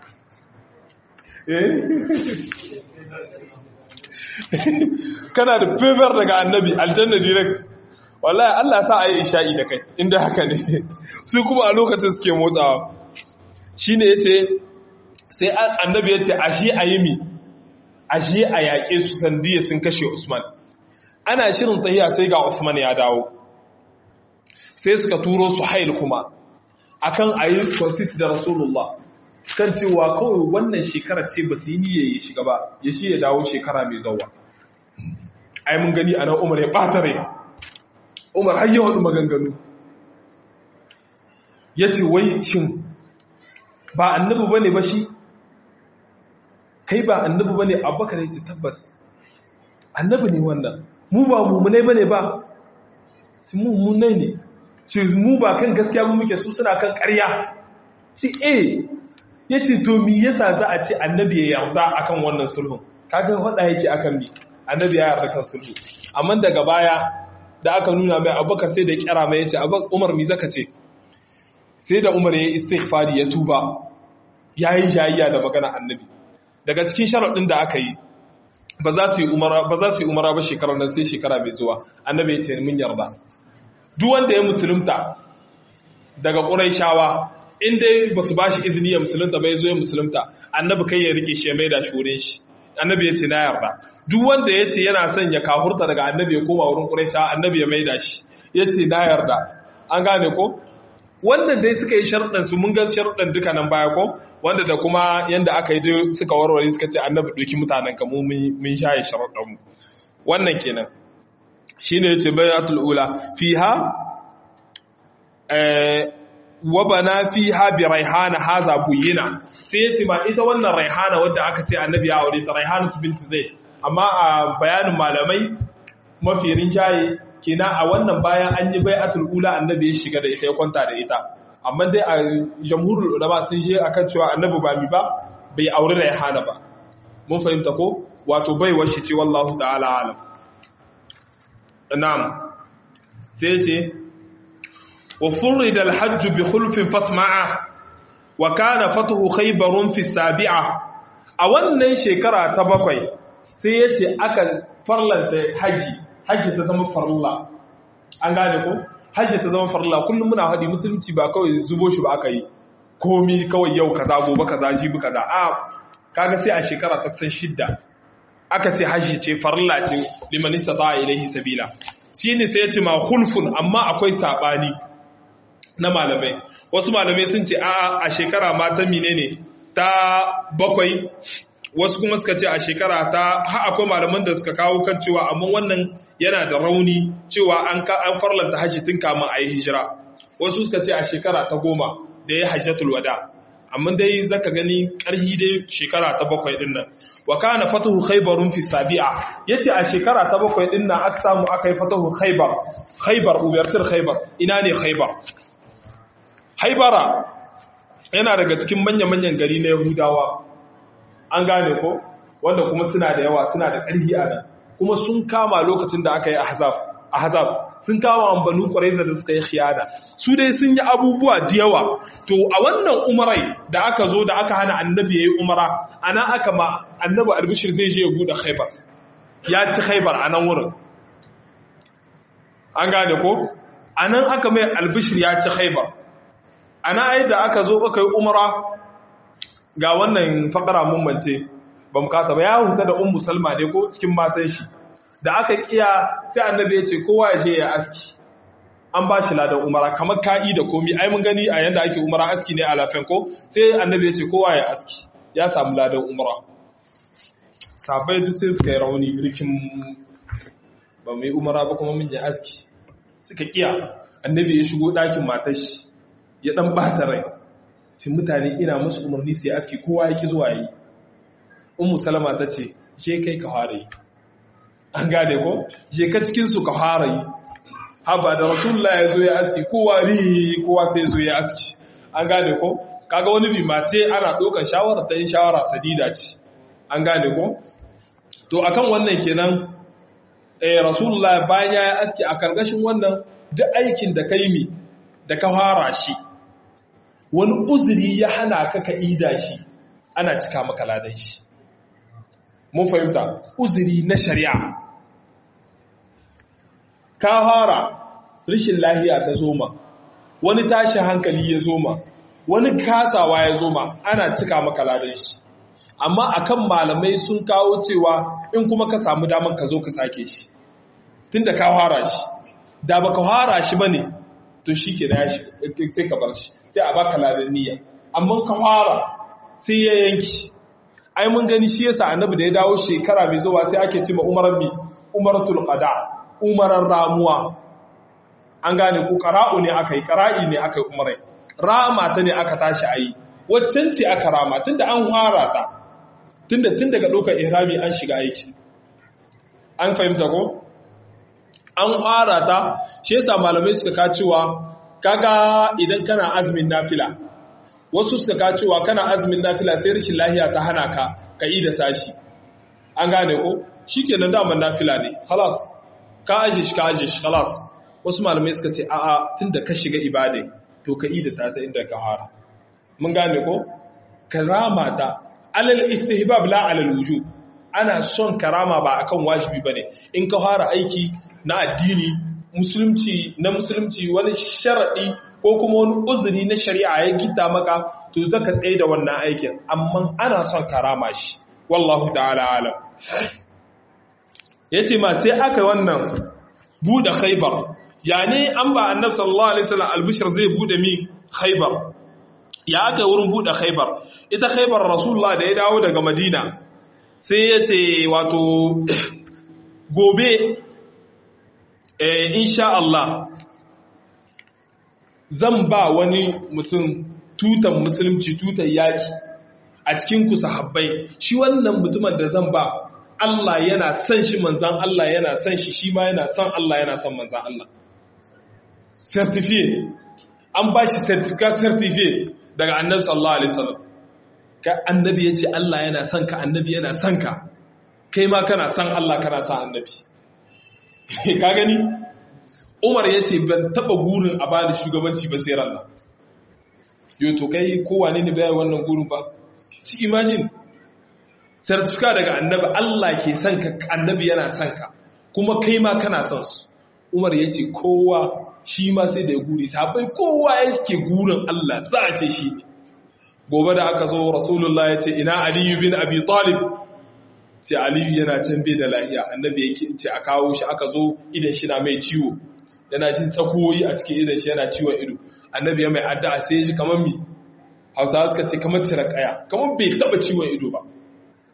kana da fever daga annabi aljanna direct wallahi Allah sa a yi isha'i da kai inda haka ne su kuma a lokacin suke motsawa shi ne ya ce sai annabi ya ce ashe a yi mi ashe a yaƙe su sandiya sun kashe usman ana shirin tahiya sai ga usman ya dawo sai suka turo su hail kuma akan a yi consist da rasulullah kan cewa kawai wannan shekara ce ba su yi niyya ya shiga ba ya shi ya dawo shekara mai zauwa ai mun gani a nan umar ya ɓata rai umar har yi waɗu maganganu ya ce wai shin ba annabi ba ne ba shi kai ba annabi ba ne abubakar ya ce tabbas annabi ne wannan mu ba mummunai ba ne ba su mummunai ne ce mu ba kan gaskiya mu muke su suna kan karya ci e ya ce to mi yasa za a ce annabi ya yarda akan wannan sulhun kaga hada yake akan mi annabi ya yarda kan sulhu amma daga baya da aka nuna mai abubakar sai da kyara mai yace umar mi zaka ce sai da umar ya yi istighfari ya tuba ya yi jayayya da magana annabi daga cikin sharaɗin da aka yi ba za su yi umara ba shekarar nan sai shekara mai zuwa annabi ya ce mun yarda duk wanda ya musulunta daga ƙuraishawa in dai ba su ba shi izini ya musulunta ba ya zo ya musulunta annabi kai ya rike shi ya mai da shi wurin shi annabi ya ce na yarda duk wanda ya ce yana son ya kahurta daga annabi ya koma wurin ƙuraishawa annabi ya mai da shi ya ce na yarda an gane ko wannan dai suka yi sharuɗan su mun ga sharuɗan duka nan baya ko wanda da kuma yanda aka yi suka warware suka ce annabi ɗauki mutanen ka mu mun shaye sharuɗan mu wannan kenan shine yace bayatul ula fiha eh wa bana fiha bi raihana haza buyina sai yace ma ita wannan raihana wadda aka ce annabi ya aure ta raihana bint zaid amma a bayanin malamai mafi rinjaye kenan a wannan bayan an yi bai'atul ula annabi ya shiga da ita ya kwanta da ita amma dai a jamhurul ulama sun je akan cewa annabi ba mi ba bai aure da hana ba mun fahimta ko wato bai washe ce wallahu ta'ala alam na'am sai ce wa furida al-hajj bi khulfin fasma'a wa kana fatuhu khaybarun fi sabi'a a wannan shekara ta bakwai sai yace aka farlanta haji hajji ta zama farilla an gane ko hajji ta zama farilla kullum muna haɗi musulunci ba kawai zubo shi ba aka yi komi kawai yau kaza gobe kaza jibi kaza a kaga sai a shekara ta kusan shidda aka ce hajji ce farilla ce liman istata ilaihi sabila shine sai ya ce ma khulfun amma akwai sabani na malamai wasu malamai sun ce a a shekara ma ta menene ta bakwai wasu kuma suka ce a shekara ta har akwai malaman da suka kawo kan cewa amma wannan yana da rauni cewa an an farlanta hajji tun kamun a yi hijira wasu suka ce a shekara ta goma da ya hajjatul wada amma dai zaka gani karhi dai shekara ta bakwai din nan wa kana fatuhu khaybarun fi sabi'a yace a shekara ta bakwai din nan aka samu aka yi fatuhu khaybar khaybar ubertir khaybar ina ne khaybar haibara yana daga cikin manya-manyan gari na yahudawa an gane ko wanda kuma suna da yawa suna da ƙarfi a nan kuma sun kama lokacin da aka yi ahzab ahzab sun kama ambanu ƙwaraiza da suka yi khiyana su dai sun yi abubuwa da yawa to a wannan umarai da aka zo da aka hana annabi ya yi umara ana aka ma annabi albishir zai je ya buɗe khaibar ya ci khaibar a nan wurin an gane ko a nan aka mai albishir ya ci khaibar ana ai da aka zo aka yi umara ga wannan fakara mummance ba mu kasa ba ya huta da ummu salma ne ko cikin matan shi da aka kiya sai annabi ya ce kowa ya je ya aski an ba shi ladan umara kamar ka'i da komi ai mun gani a yanda ake umara aski ne a lafen ko sai annabi ya ce kowa ya aski ya samu ladan umara sabai duk sai suka yi rauni rikin ba mai umara ba kuma mun yi aski suka kiya annabi ya shigo ɗakin matar shi ya ɗan bata rai cin mutane ina musu umarni sai aski kowa ya ki zuwa yi ummu salama ta ce je kai ka fara yi an gane ko je ka cikinsu ka fara yi haba da rasulullah ya zo ya aski kowa ri kowa sai zo ya aski an gane ko kaga wani bi mace ana ɗaukar shawara ta yin shawara sadida ce an gane ko to akan wannan kenan eh rasulullah bayan ya aski a karkashin wannan duk aikin da kai mi da ka fara shi wani uzuri ya hana ka ka ida shi ana cika maka ladan shi mun fahimta uzuri na shari'a ka fara rishin lahiya ta zoma wani tashin hankali ya zoma wani kasawa ya zoma ana cika maka ladan shi amma akan malamai sun kawo cewa in kuma ka samu daman ka zo ka sake shi tunda ka fara shi da baka fara shi bane to shi ke na shi sai ka bar shi sai a baka ladan niyya amma ka fara sai ya yanki ai mun gani shi yasa annabi da ya dawo shekara mai zuwa sai ake cima umarar bi umaratul qada umarar ramuwa an gane ko qara'u ne akai qara'i ne akai umarai rama ta ne aka tashi ayi waccan ce aka rama tunda an fara ta tunda tun daga dokar ihrami an shiga aiki an fahimta ko an fara ta shi yasa malamai suka ka cewa kaga idan kana azumin nafila wasu suka ka cewa kana azumin nafila sai rashin lahiya ta hana ka ka yi da sashi an gane ko shikenan daman nafila ne khalas ka aje shi ka aje shi khalas wasu malamai suka ce a'a tunda ka shiga ibade to ka yi da ta ta inda ka fara mun gane ko karama ta alal istihbab la alal wujub ana son karama ba akan wajibi bane in ka fara aiki na addini musulunci na musulunci wani sharadi ko kuma wani uzuri na shari'a ya gita maka to zaka tsaye da wannan aikin amma ana son karama shi wallahu ta'ala alam yace ma sai aka wannan bude khaybar yani an ba annabi sallallahu alaihi wasallam albishir zai bude mi khaybar ya aka wurin bude khaybar ita khaybar rasulullah da ya dawo daga madina sai yace wato gobe insha Allah zan ba wani mutum tutan musulunci tutan yaki a cikin ku sahabbai shi wannan mutumin da zan ba Allah yana son shi manzan Allah yana son shi shi ma yana son Allah yana son manzan Allah certificate an ba shi certificate certificate daga annabi sallallahu alaihi wasallam ka annabi yace Allah yana son ka annabi yana son ka kai ma kana son Allah kana son annabi ka gani umar ya ce ban taba gurin a bani shugabanci ba sai ranar yau to kai kowane ne bayan wannan gurin ba ci imagine certificate daga annabi Allah ke son ka annabi yana son ka kuma kai ma kana son su umar ya ce kowa shi ma sai da ya guri sabai kowa yake gurin Allah za a ce shi ne gobe da aka zo rasulullah ya ce ina aliyu bin abi talib ce aliyu yana can bai da lahiya annabi ya ce a kawo shi aka zo idan shi na mai ciwo yana jin tsakoyi a cikin idan shi yana ciwon ido annabi ya mai addu'a sai ya ji kamar mi hausawa suka ce kamar cire kaya kamar bai taba ciwon ido ba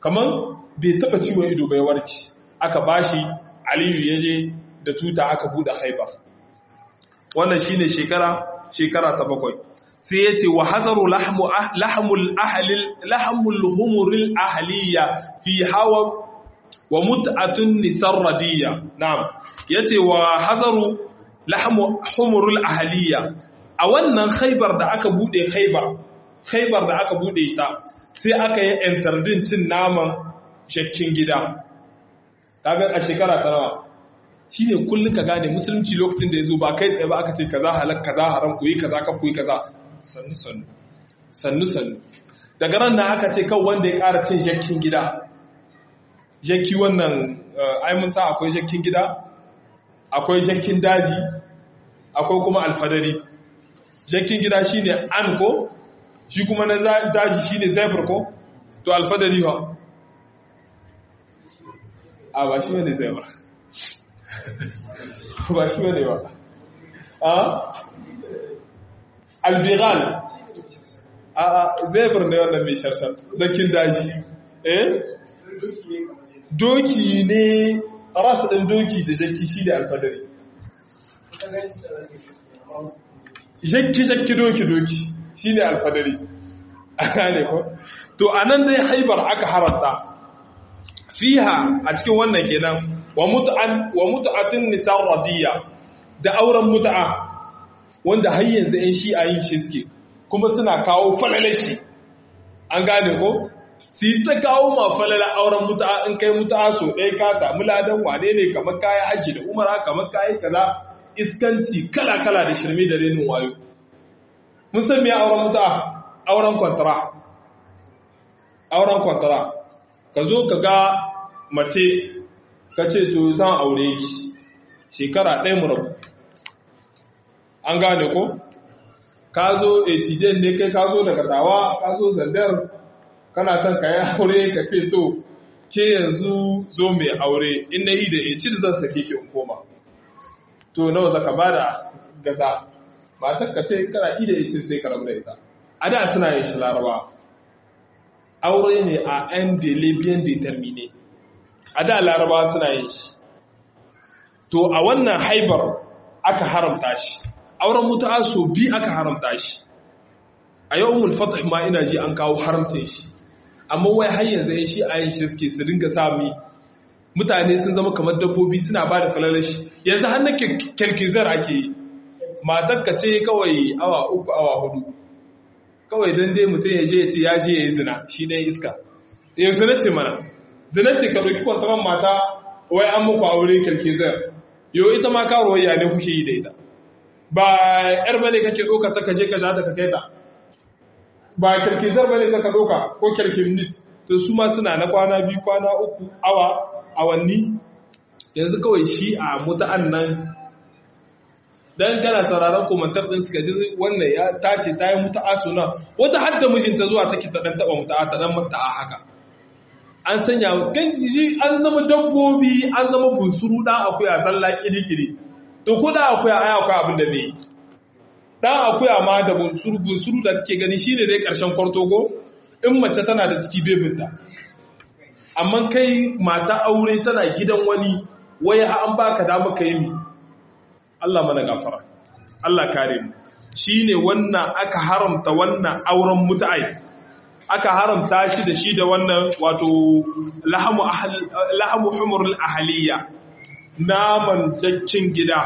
kamar bai taba ciwon ido bai warke aka bashi aliyu ya je da tuta aka buɗe haibar wannan shine shekara shekara ta bakwai sai ya ce wa hazaru lahmul humuril ahaliya fi hawa wa mut'atun nisar radiyya na'am yace wa hazaru humuril ahaliya a wannan khaibar da aka bude khaibar khaibar da aka bude ta sai aka yi entardin cin naman shakkin gida kaga a shekara ta nawa shine kullum ka gane musulunci lokacin da ya zo ba kai tsaye ba aka ce kaza halak kaza haram ku yi kaza ka ku yi kaza sannu sannu sannu sannu daga ran da aka ce kan wanda ya ƙara cin jakkin gida jakki wannan ai mun sa akwai jakkin gida akwai jakkin daji akwai kuma alfadari jakkin gida shine an ko shi kuma na daji shine zebra ko to alfadari ha a ba shi ne zebra ba shi ne ba a albigal a zebr ne wannan mai sharshar zakin daji eh doki ne rasa ɗin doki da jakki shi da alfadari jakki jakki doki doki shi ne alfadari a gane ko to a nan dai haibar aka haranta fiha a cikin wannan kenan wa mutu'atin nisan radiyya da auren mutu'a wanda har yanzu 'yan shi'a yin shi suke kuma suna kawo falalar shi an gane ko su yi ta kawo ma falalar auren mutu'a in kai mutu'a so ɗaya ka samu ladan wane ne kamar kaya hajji da umara kamar kayi kaza iskanci kala-kala da shirme da renin wayo mun san me auren mutu'a auren kwantara auren kwantara ka zo ka ga mace ka ce to zan aure ki shekara ɗaya mu rabu an gane ko ka zo etijen ne kai ka zo daga dawa ka zo zandar kana son ka yi aure ka ce to ke yanzu zo mai aure in na yi da eci da zan sake ki in koma to nawa zaka ba da gaza matar ka ce kana yi da eci sai ka rabu da ita a da suna yin shi laraba aure ne a yan delibian determine a da laraba suna yin shi to a wannan haibar aka haramta shi auren mutu'a so bi aka haramta shi a yau umul fatah ma ina ji an kawo haramcin shi amma wai har yanzu yan shi a yin shi suke su dinga sami mutane sun zama kamar dabbobi suna ba da falalar shi yanzu har na kirkizar ake yi matar ka ce kawai awa uku awa hudu kawai don dai mutum ya je ya ce ya je ya yi zina shi ne iska yau zina ce mana zina ce ka ɗauki kwantaman mata wai an muku aure kirkizar yau ita ma karuwar ya ne kuke yi da ita ba yar bane kake doka ta kaje ka jata ka kai ta ba kirkizar bane zaka doka ko kirkiminit to su ma suna na kwana biyu kwana uku awa awanni yanzu kawai shi a muta'an nan dan kana sauraron komantar din suka ji wannan ya tace ta yi muta'a suna wata hadda mijinta zuwa take ta dan taba muta'a ta dan muta'a haka an sanya kan ji an zama dabbobi an zama bunsuru dan akuya zalla kiri-kiri to ko da akuya ai akwai abin da bai dan akuya ma da bunsuru bunsuru da kake gani shine dai karshen kwartogo in mace tana da ciki bebinta amma kai mata aure tana gidan wani waya an baka dama ka yi mi Allah mana gafara Allah kare mu shine wannan aka haramta wannan auren mutai aka haramta shi da shi da wannan wato lahamu lahamu humurul ahliya naman jakkin gida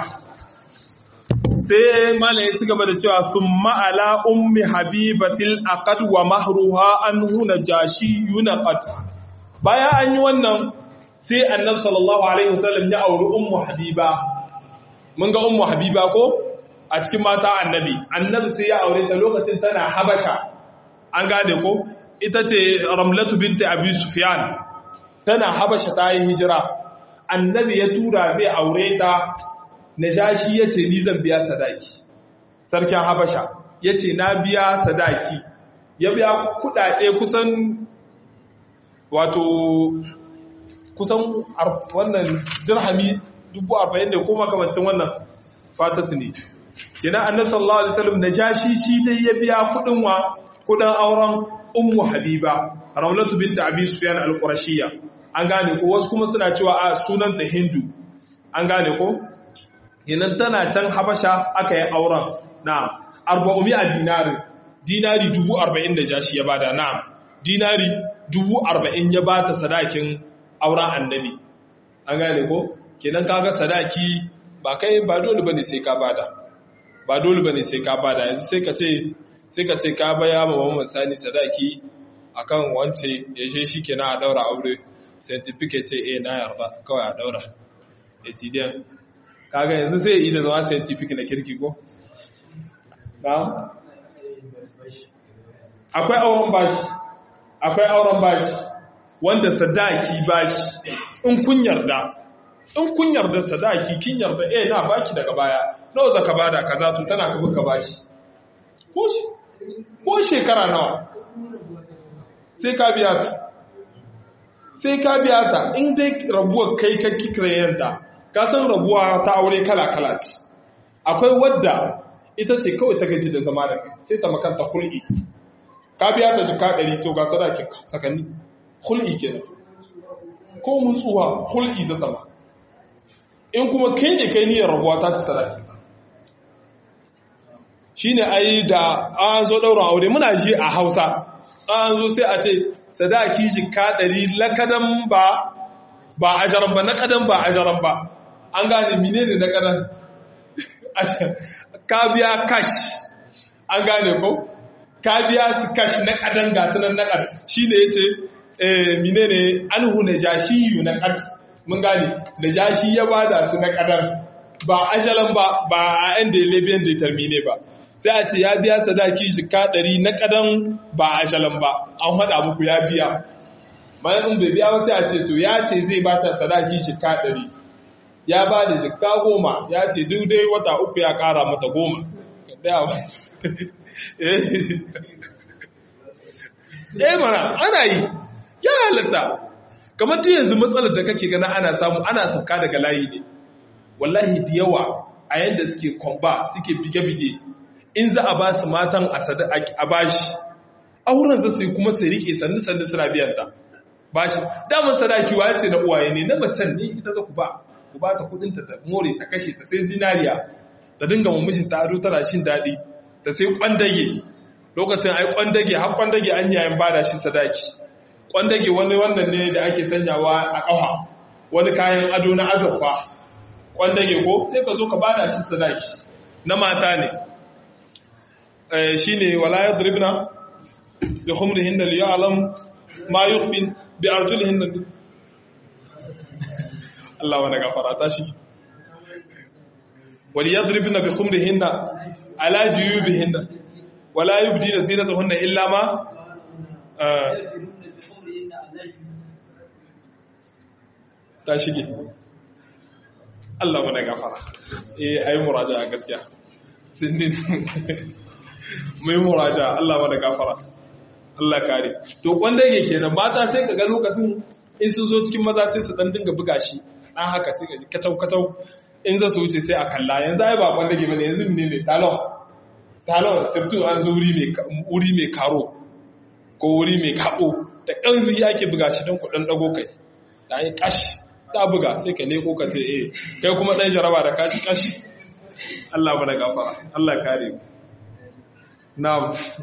sai malam ya ci gaba da cewa sun ma'ala ummi habibatil aqad wa mahruha an huna jashi yunaqad baya an yi wannan sai annabi sallallahu alaihi wasallam ya auri ummu habiba mun ga ummu habiba ko a cikin mata annabi annabi sai ya aure ta lokacin tana habasha an gane ko ita ce ramlatu binti abi sufyan tana habasha ta yi hijira annabi ya tura zai aure ta najashi ya ce ni zan biya sadaki sarkin habasha ya ce na biya sadaki ya biya kudade kusan wato kusan wannan dirhami 40,000 da kuma kamancin wannan fatatu ne kina annabi sallallahu alaihi wasallam najashi shi dai ya biya kudin wa kudan auren ummu habiba ramlatu binta abi sufyan al-qurashiyya an gane ko wasu kuma suna cewa a sunanta hindu an gane ko yanan tana can habasha aka yi auren na arba'umi a dinari dinari dubu arba'in da jashi ya bada na dinari dubu arba'in ya bata sadakin auren annabi an gane ko kenan kaga sadaki ba kai ba dole bane sai ka bada ba dole bane sai ka bada yanzu sai ka ce sai ka ce ka baya ma Muhammad Sani sadaki akan wance ya je shi kenan a daura aure certificate eh na yarda kawai a daura HDM kaga yanzu sai yi da zama scientific na kirki ko na'am akwai auren bashi akwai auren bashi wanda sadaki bashi in kun yarda in kun yarda sadaki kin yarda eh na baki daga baya nawa zaka bada kaza to tana ka buka bashi ko ko shekara nawa sai ka biya ta sai ka biya ta in dai rabuwar kai ka kikirayenta ka san rabuwa ta aure kala kala ce akwai wadda ita ce kawai ta gaji da zama da kai sai ta makanta hul'i ka biya ta jika ɗari to ga sadakin sakanni hul'i kenan ko mun tsuwa hul'i zata ba in kuma kai ne kai niyyar rabuwa ta ci sadaki shi ne ai da an zo ɗaurin aure muna ji a hausa an zo sai a ce sadaki jika ɗari lakadan ba ba ajaran ba na kadan ba ajaran ba an gane mine ne na kadan ka biya cash an gane ko ka biya su cash na kadan ga sunan na kadan shi ne ya ce mine ne an hune jashiyu na kadan mun gane da jashi ya bada su na kadar ba ajalan ba ba a yan da lebiyan da termine ba sai a ce ya biya sadaki jika ɗari na kadan ba ajalan ba an haɗa muku ya biya bayan in bai biya ba sai a ce to ya ce zai bata sadaki jika ɗari ya ba da jika goma ya ce duk dai wata uku ya ƙara mata goma eh mana ana yi ya halatta kamar ta yanzu matsalar da kake gana ana samu ana sauka daga layi ne wallahi da yawa a yadda suke kwamba suke bige-bige in za a ba su matan a bashi auren za su yi kuma su rike sannu-sannu suna biyan ta bashi damar sadaki wa ce na uwaye ne na macen ne ita za ku ba ku ba ta kudin ta more ta kashe ta sai zinariya ta dinga mummushin ta ado tana shin daɗi ta sai kwandage lokacin ai kwandage har kwandage an yayin bada shi sadaki kwandage wani wannan ne da ake sanyawa a ƙafa wani kayan ado na azurfa kwandage ko sai ka zo ka bada shi sadaki na mata ne shi ne wala ya dribna da humrihin da liya alam ma yukhfin bi arjulihin da Allah wani gafara ta shi wal yadribna bi khumrihin ala juyubihin wala yubdina zinatahunna illa ma ta shige Allah mana gafara eh ayi muraja gaskiya sindin mai muraja Allah mana gafara Allah kare to wanda yake kenan mata sai kaga lokacin in su zo cikin maza sai su dan dinga buga shi dan haka sai kaji katau katau in za su wuce sai a kalla yanzu ai ba wanda ke bane yanzu ne ne talon talon sirtu an zo wuri mai wuri mai karo ko wuri mai kabo da ƙarfi ake buga shi don kuɗin ɗago kai da yi ƙash ta buga sai ka leko ka ce eh kai kuma ɗan jaraba da kashi ƙash Allah ba da gafara Allah kare na'am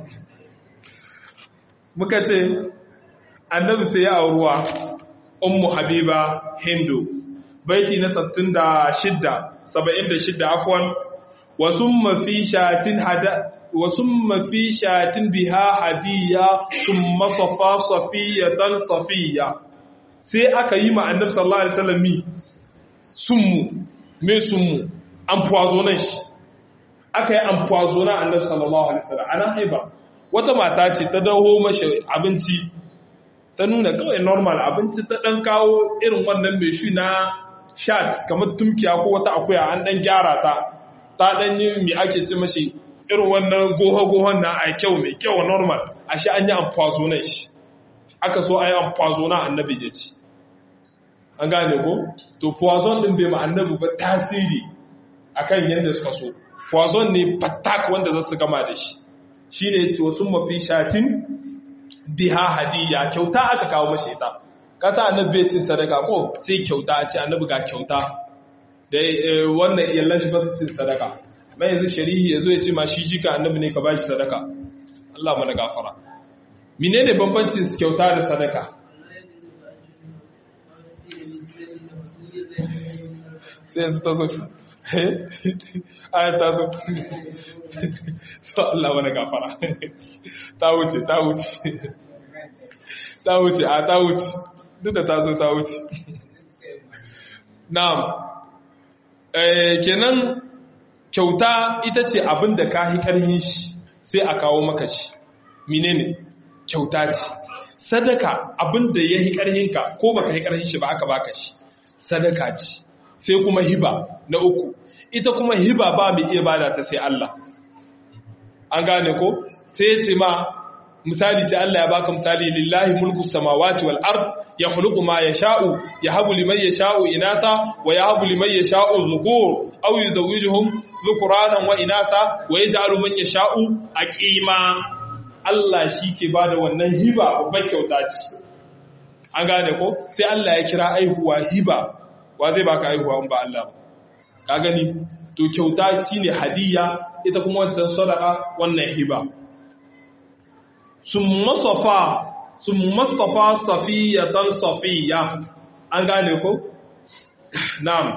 muka ce annabi sai ya auruwa ummu habiba hindu baiti na 66 76 afwan wa summa fi shatin hada وثم في شاة بها هدية ثم صفا صفية صفية sai aka yi ma annabi sallallahu alaihi wasallam mi summu me summu empoisonnan shi aka yi empoisonnan annabi sallallahu alaihi wasallam ana haiba wata mata ce ta daho mashi abinci ta nuna kawai normal abinci ta dan kawo irin wannan mai shi na shat kamar tumkiya ko wata akuya an dan gyara ta ta dan yi mi ake ci mashi irin wannan goho-gohon na a kyau mai kyau normal a shi an yi amfazo shi aka so a yi amfazo na annabi ya ci an gane ko to poison din bai ma annabi ba tasiri akan yadda suka so poison ne fatak wanda za su gama da shi shine to sun mafi shatin biha hadiya kyauta aka kawo mashi ita kasa annabi bai cin sadaka ko sai kyauta a ce annabi ga kyauta da wannan iyallan shi ba su cin sadaka mai yanzu shari'i ya zo ya ce ma shi jika annabi ne ka ba shi sadaka Allah mana gafara menene bambancin kyauta da sadaka sai yanzu ta zo ayat ta zo so Allah mana gafara ta wuce ta wuce ta wuce a ta wuce duk da ta zo ta wuce na'am eh kenan kyauta ita ce abin da ka hi karhin shi sai a kawo maka shi menene kyauta ce sadaka abin da ya hi karhinka ko baka hi karhin shi ba aka baka shi sadaka ce sai kuma hiba na uku ita kuma hiba ba mai iya bada ta sai Allah an gane ko sai ya ce ma misali sai Allah ya baka misali lillahi mulku samawati wal ard yakhluqu ma yasha'u yahabu liman yasha'u inatha wa yahabu liman yasha'u dhukur aw yuzawwijuhum dhukuranan wa inasa wa yaj'alu man yasha'u aqima Allah shi ke bada wannan hiba babbar kyauta ce an gane ko sai Allah ya kira aihuwa hiba wa zai baka aihuwa in ba Allah ba ka gani to kyauta shine hadiya ita kuma wancan sadaqa wannan hiba sun masafa sun mastafa safiyatan safiya an gane ko na'am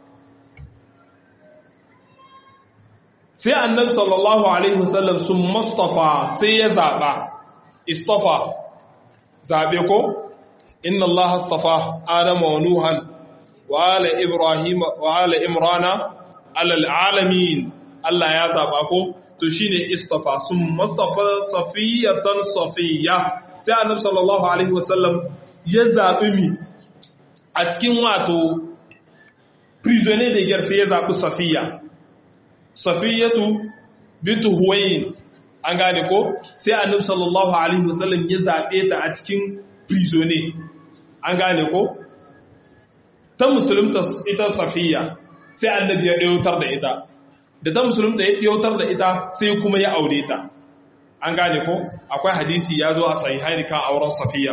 sai annabi sallallahu alaihi wasallam sun mastafa sai ya zaba istafa zabe ko inna allaha astafa adama wa nuhan wa ala ibrahim wa ala imrana ala alamin Allah ya zaba ko to shine istafa sun mustafa safiyatan safiya sai annabi sallallahu alaihi wasallam ya zabi mi a cikin wato prisoner da gyar sai ya zabi safiya safiyatu bintu huwayn an gane ko sai annabi sallallahu alaihi wasallam ya zabe ta a cikin prisoner an gane ko ta musulunta ita safiya sai annabi ya ɗautar da ita da ta musulunta ya ɗautar da ita sai kuma ya aure ta an gane ko akwai hadisi ya zo a sahihaini kan auren safiya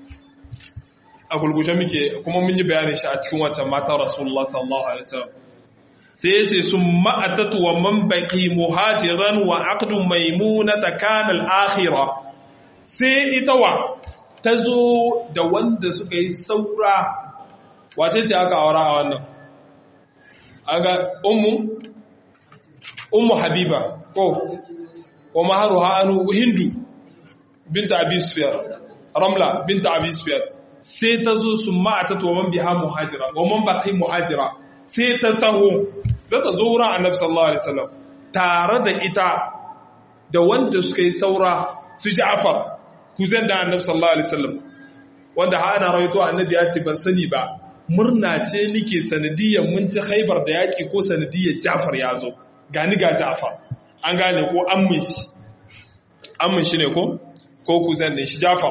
a gulgushe muke kuma mun yi bayanin shi a cikin wancan matan rasulullah sallallahu alaihi wasallam sai ya ce sun ma'atatu wa man baqi muhajiran wa aqdu maimunata kana al-akhirah sai ita wa ta zo da wanda suka yi saura wace ce aka aura a wannan aga ummu ummu habiba ko wa maharuha anu hindu binta abi sufyan ramla binta abi sufyan sai ta zo su ma'ata to man biha muhajira wa man baqi muhajira sai ta taho sai ta zo wurin annabi sallallahu alaihi wasallam tare da ita da wanda suka yi saura su Ja'far kuzan da annabi sallallahu alaihi wasallam wanda ha ana rawaito annabi ya ce ban sani ba murna ce nike sanadiyar mun ci haibar da yaƙi ko sanadiyar jafar ya zo gani ga jafar an gane ko ammin shi ammin shi ne ko ko kuzan ne shi jafar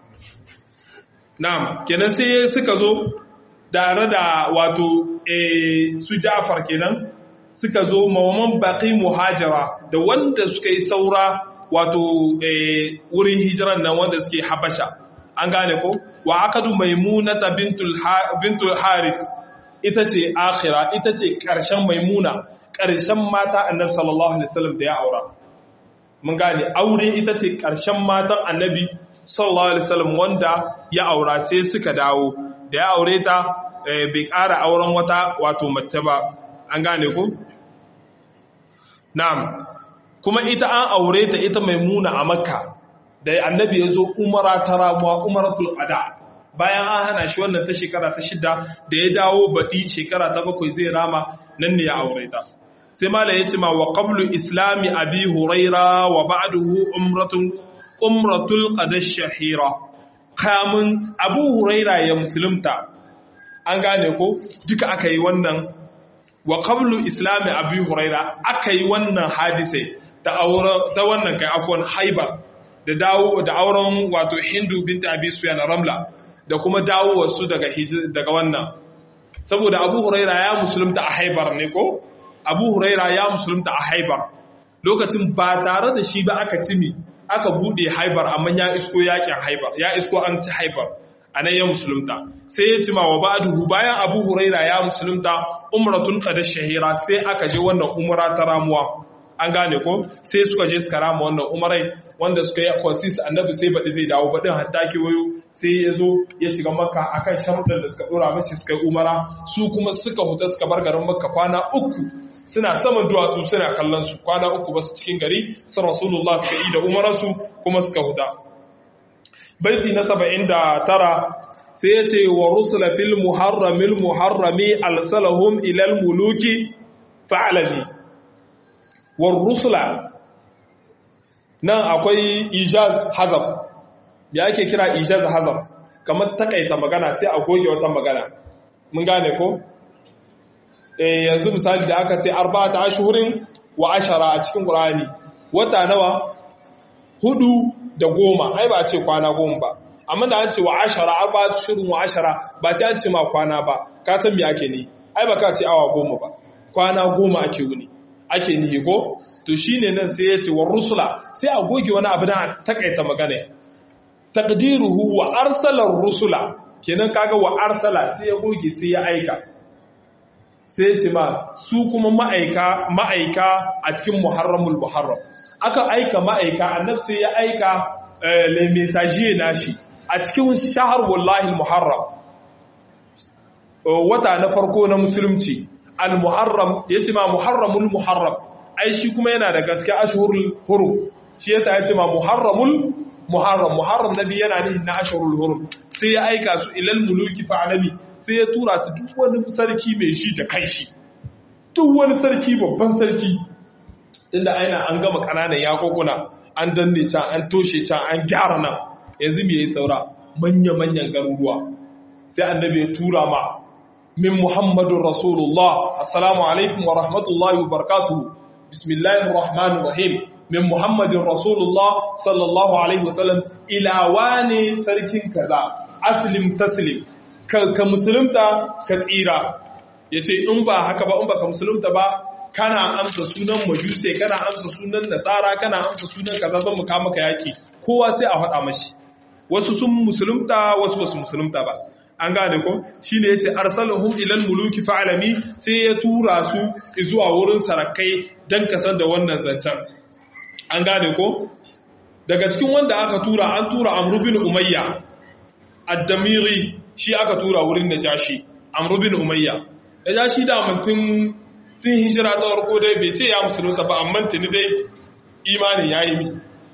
na'am kenan sai suka zo tare da wato su jafar kenan suka zo mawaman baƙi muhajira da wanda suka yi saura wato wurin hijiran nan wanda suke habasha an gane ko wa akadu maimunata bintul haris ita ce akhira ita ce ƙarshen maimuna ƙarshen mata annabi sallallahu alaihi wasallam da ya aura mun gane aure ita ce ƙarshen matan annabi sallallahu alaihi wasallam wanda ya aura sai suka dawo da ya aure ta bai ƙara auren wata wato mace ba an gane ko na'am kuma ita an aure ta ita maimuna a makka da annabi ya zo umara ta ramuwa umaratul qada bayan an hana shi wannan ta shekara ta shida da ya dawo baɗi shekara ta bakwai zai rama nan ne ya aure ta sai mala ya ce ma wa qablu islami abi huraira wa ba'dahu umratun umratul qada shahira kamun abu huraira ya musulunta an gane ko duka aka yi wannan wa qablu islami abi huraira aka yi wannan hadisai ta wannan kai afwan haibar da dawo da auren wato Hindu binta Abi Sufyan Ramla da kuma dawo wasu daga daga wannan saboda Abu Huraira ya musulunta a Haibar ne ko Abu Huraira ya musulunta a Haibar lokacin ba tare da shi ba aka cimi aka bude haibar amma ya isko yakin haibar ya isko an ci haibar a nan ya musulunta sai ya cima wa ba'duhu bayan abu huraira ya musulunta umratun qad shahira sai aka je wannan umra ta ramuwa an gane ko sai suka je suka rama wannan umarai wanda suka yi consis annabi sai baɗi zai dawo baɗin hatta wayo sai ya zo ya shiga makka akan sharuɗan da suka ɗora mashi suka yi umara su kuma suka huta suka bar garin makka kwana uku suna saman duwatsu suna kallon su kwana uku ba su cikin gari su rasulullah suka yi da umararsu kuma suka huta baiti na saba'in da tara sai ya ce wa rusula fil muharramil muharrami alsalahum ilal muluki fa'alami wa rusula nan akwai ijaz hazaf ya ake kira ijaz hazaf kamar takaita magana sai a goge wata magana mun gane ko eh yanzu misali da aka ce arba'ata ashhurin wa ashara a cikin qur'ani wata nawa hudu da goma ai ba ce kwana goma ba amma da an ce wa ashara arba'atu ashhurin wa ashara ba sai an ce ma kwana ba ka san me ake ni ai ba ka ce awa goma ba kwana goma ake wuni ake nihi ko to shine nan sai ya ce wa rusula sai a goge wani abu da takaita magana taqdiruhu wa arsala rusula kenan kaga wa arsala sai ya goge sai ya aika sai ce ma su kuma ma'aika ma'aika a cikin muharramul muharram aka aika ma'aika annabi sai ya aika le messager nashi a cikin shahar wallahi muharram wata na farko na musulunci al-muharram yace ma muharramul muharram ai shi kuma yana daga cikin ashhurul hurum shi yasa yace ma muharramul muharram muharram nabi yana nihin na ashhurul hurum sai ya aika su ilal muluki fa'alami sai ya tura su duk wani sarki mai shi da kanshi duk wani sarki babban sarki tunda aina an gama kananan yakokuna an danne can an toshe can an gyara nan yanzu me yayi saura manya manyan garuruwa sai annabi ya tura ma min muhammadun rasulullah assalamu alaikum wa rahmatullahi wa barakatuhu bismillahir rahmanir rahim min muhammadin rasulullah sallallahu alaihi wasallam ila wane sarkin kaza aslim taslim ka musulunta ka tsira yace in ba haka ba in ba ka musulunta ba kana amsa sunan majuse kana amsa sunan nasara kana amsa sunan kaza zan muka maka yaki kowa sai a faɗa mashi wasu sun musulunta wasu basu musulunta ba an gane ko shine yace arsalahum ilal muluki fa'alami sai ya tura su zuwa wurin sarakai dan kasar da wannan zancen an gane ko daga cikin wanda aka tura an tura amru bin umayya ad-damiri shi aka tura wurin najashi amru bin umayya najashi da mutun tun hijira ta farko dai bai ce ya musulunta ba amma tuni dai imanin yayi mi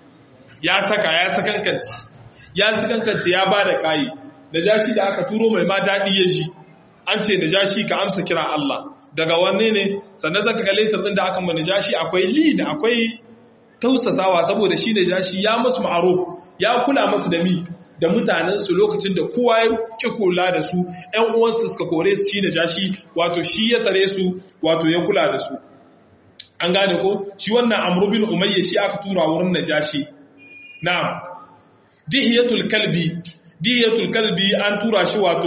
ya saka ya sakankanci ya sakankanci ya bada kai najashi da aka turo mai ma dadi ya ji an ce najashi ka amsa kira Allah daga wanne ne sannan zaka ga letter din da aka ma najashi akwai lin akwai tausasawa saboda shi da jashi ya masu ma'aruf ya kula masu da mi da mutanensu lokacin da kowa ya ki kula da su ‘yan uwansu suka kore su shi da jashi wato shi ya tare su wato ya kula da su an gane ko shi wannan amrubin umayya shi aka tura wurin na jashi na dihiyatul kalbi dihiyatul kalbi an tura shi wato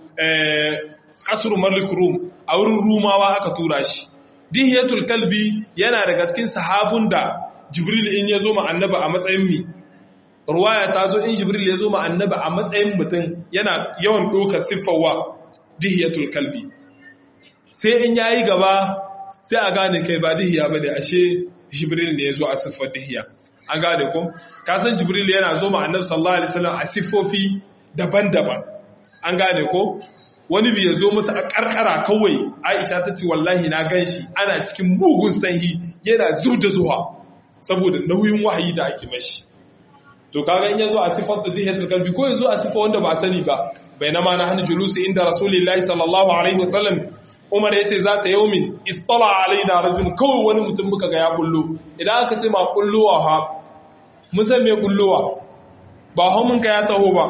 asru malik rum a wurin rumawa aka tura shi dihiyatul kalbi yana daga cikin sahabun da jibril in ya zo ma annaba a matsayin mi ruwaya ta zo in jibril ya zo ma annaba a matsayin mutum yana yawan ɗaukar siffawa dihiyatul kalbi sai in yayi gaba sai a gane kai ba dihiya ba ne ashe jibril ne ya zo a siffar dihiya an gane ko ka san jibril yana zo ma annabi sallallahu alaihi wasallam a siffofi daban-daban an gane ko wani bi ya zo masa a karkara kawai aisha ta ce wallahi na gan shi ana cikin mugun sanyi yana zub da zuwa saboda nauyin wahayi da ake mashi to kaga in yazo a sifatu dihatul qalbi ko yazo a sifa wanda ba sani ba bainama na hanu julusi inda rasulullahi sallallahu alaihi wasallam Umar yace za ta yaumin istala alaina rajul kawai wani mutum muka ga ya bullo idan aka ce ma bullowa ha mun san me bullowa ba ha mun ka ya taho ba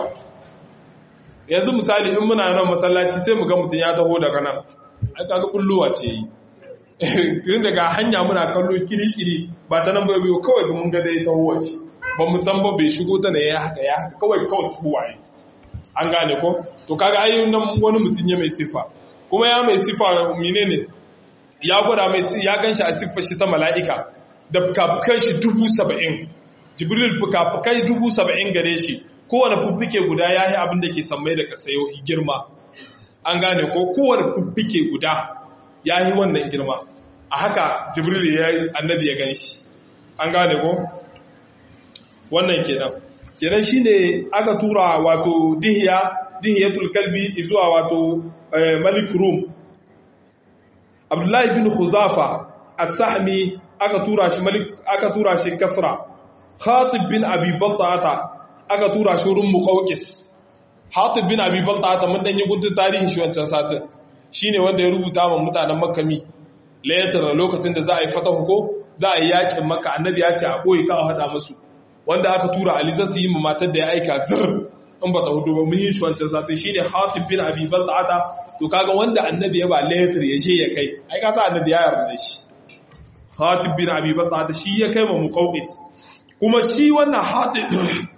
yanzu misali in muna nan masallaci sai mu ga mutum ya taho daga nan ai kaga bullowa ce yi tun daga hanya muna kallo kiri-kiri ba ta nan bai biyo kawai ga mun ga dai ta huwa shi ba mu san ba bai shigo ta ne ya haka ya haka kawai kawai ta huwa an gane ko to kaga ai nan wani mutum ya mai sifa kuma ya mai sifa menene ya gwada mai ya ganshi a siffar shi ta mala'ika da fuka-fukan shi dubu saba'in jibril fuka-fukai dubu saba'in gare shi kowane fuffike guda ya yi abin da ke sammai da kasayo girma an gane ko kowane fuffike guda ya yi wannan girma a haka jibril ya yi annabi ya gan shi an gane ko wannan kenan kenan shi ne aka tura wato dihiya dihiyatul kalbi zuwa wato malik rum abdullahi bin huzafa as-sahmi aka tura shi malik aka tura shi kasra khatib bin abi balta'ata aka tura shi wurin muqawqis khatib bin abi balta'ata mun dan yi guntun tarihin shi wancan satin shine wanda ya rubuta ma mutanen makkami layatar lokacin da za a yi fatahu ko za a yi yakin makka annabi ya ce a boye ka a hada musu wanda aka tura ali zasu yi matar da ya aika zir in ba ta hudu ba mun yi shi wancan satin shine khatib bin abi balta'ata to kaga wanda annabi ya ba layatar ya je ya kai ai ka sa annabi ya yarda da shi Hatib bin Abi Bakr shi ya kai ma Muqawqis kuma shi wannan Hatib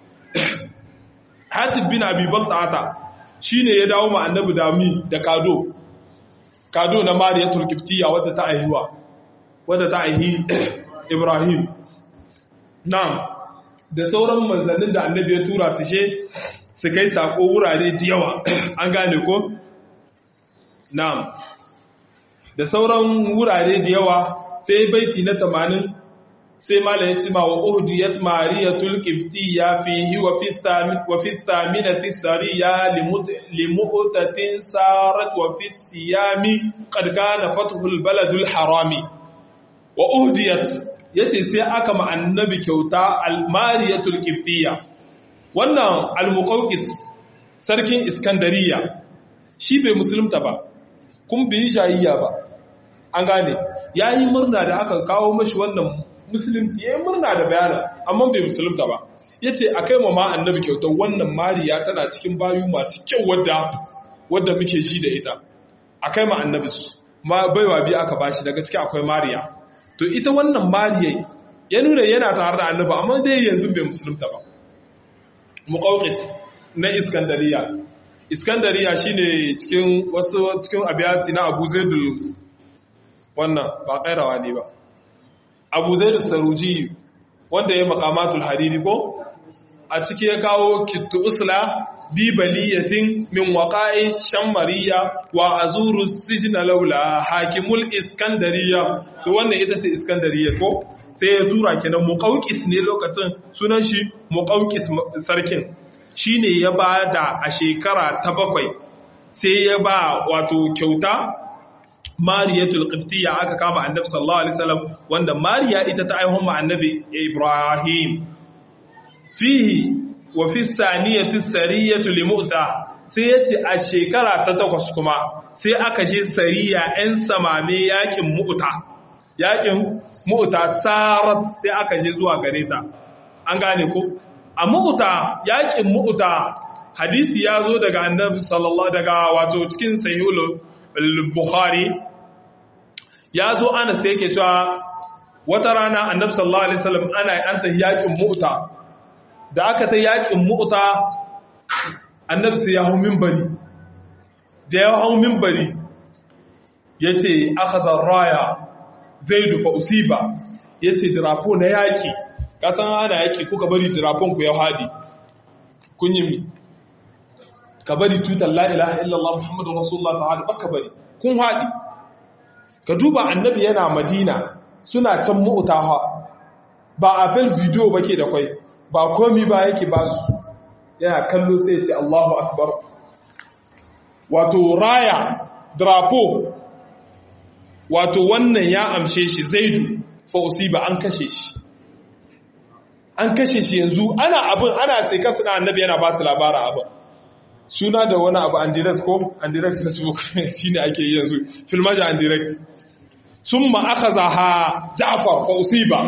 Hatib bin Abi Bakr shine ya dawo ma Annabi dami da kado kado na Mariyatul Qibtiyya wadda ta aihuwa wadda ta aihi Ibrahim na'am da sauran manzannin da Annabi ya tura su she su kai sako wurare da yawa an gane ko na'am da sauran wurare da yawa sai baiti na tamanin sai mala ya ci ma wa uhdiyat mariyatul qibtiyya fihi wa fi thamin wa fi thaminati sariya limu'tatin sarat wa fi siyami qad kana fathul baladul harami wa uhdiyat yace sai aka ma annabi kyauta al mariyatul qibtiyya wannan al muqawqis sarkin iskandariya shi bai musulunta ba kun bi shayayya ba an gane ya yi murna da aka kawo mashi wannan musulunci ya yi murna da bayanan amma bai musulunta ba ya ce a kai ma annabi kyautar wannan mariya tana cikin bayu masu kyau wadda wadda muke ji da ita a kai ma annabi su ma baiwa biyu aka bashi daga ciki akwai mariya to ita wannan mariya ya nuna yana tare da annabi amma dai yanzu bai musulunta ba muqawqis na iskandariya iskandariya shine cikin wasu cikin abiyati na abu zaidul wannan ba kairawa ne ba abu zai da saruji wanda ya makamatul hariri ko a ciki ya kawo kittu usla bi baliyatin min waqa'i shammariya wa azuru sijna laula hakimul iskandariya to wannan ita ce iskandariya ko sai ya tura kenan muqawqis ne lokacin sunan shi muqawqis sarkin shine ya bada a shekara ta bakwai sai ya ba wato kyauta mariyatul qibtiyya aka kama annabi sallallahu alaihi wasallam wanda mariya ita ta aihon ma annabi ibrahim fihi wa fi saniyati sariyatu limuta sai yace a shekara ta takwas kuma sai aka je sariya ɗan samame yakin mu'ta yakin mu'ta sarat sai aka je zuwa gare ta an gane ko a mu'ta yakin mu'ta hadisi ya zo daga annabi sallallahu daga wato cikin sahihul bukhari ya zo ana sai yake cewa wata rana annabi sallallahu alaihi wasallam ana an ta yakin mu'ta da aka ta yakin mu'ta annabi sai ya hau minbari da ya hau minbari yace akhadha raya zaidu fa usiba yace drapo na yaki kasan ana yaki kuka bari drapon ku ya hadi kun yi ka bari tutar la ilaha illallah muhammadu rasulullah ta'ala baka bari kun hadi ka duba annabi yana madina suna can mu'taha ba a fel video bake da kwai ba komi ba yake ba su yana kallo sai ya ce Allahu akbar wato raya drapo wato wannan ya amshe shi zaidu fa usiba an kashe shi an kashe shi yanzu ana abin ana sai kasu na annabi yana ba su labara abin suna da wani abu an direct ko an direct facebook shine ake yi yanzu filmaja an direct sun ma'akaza ha jafar fa usiba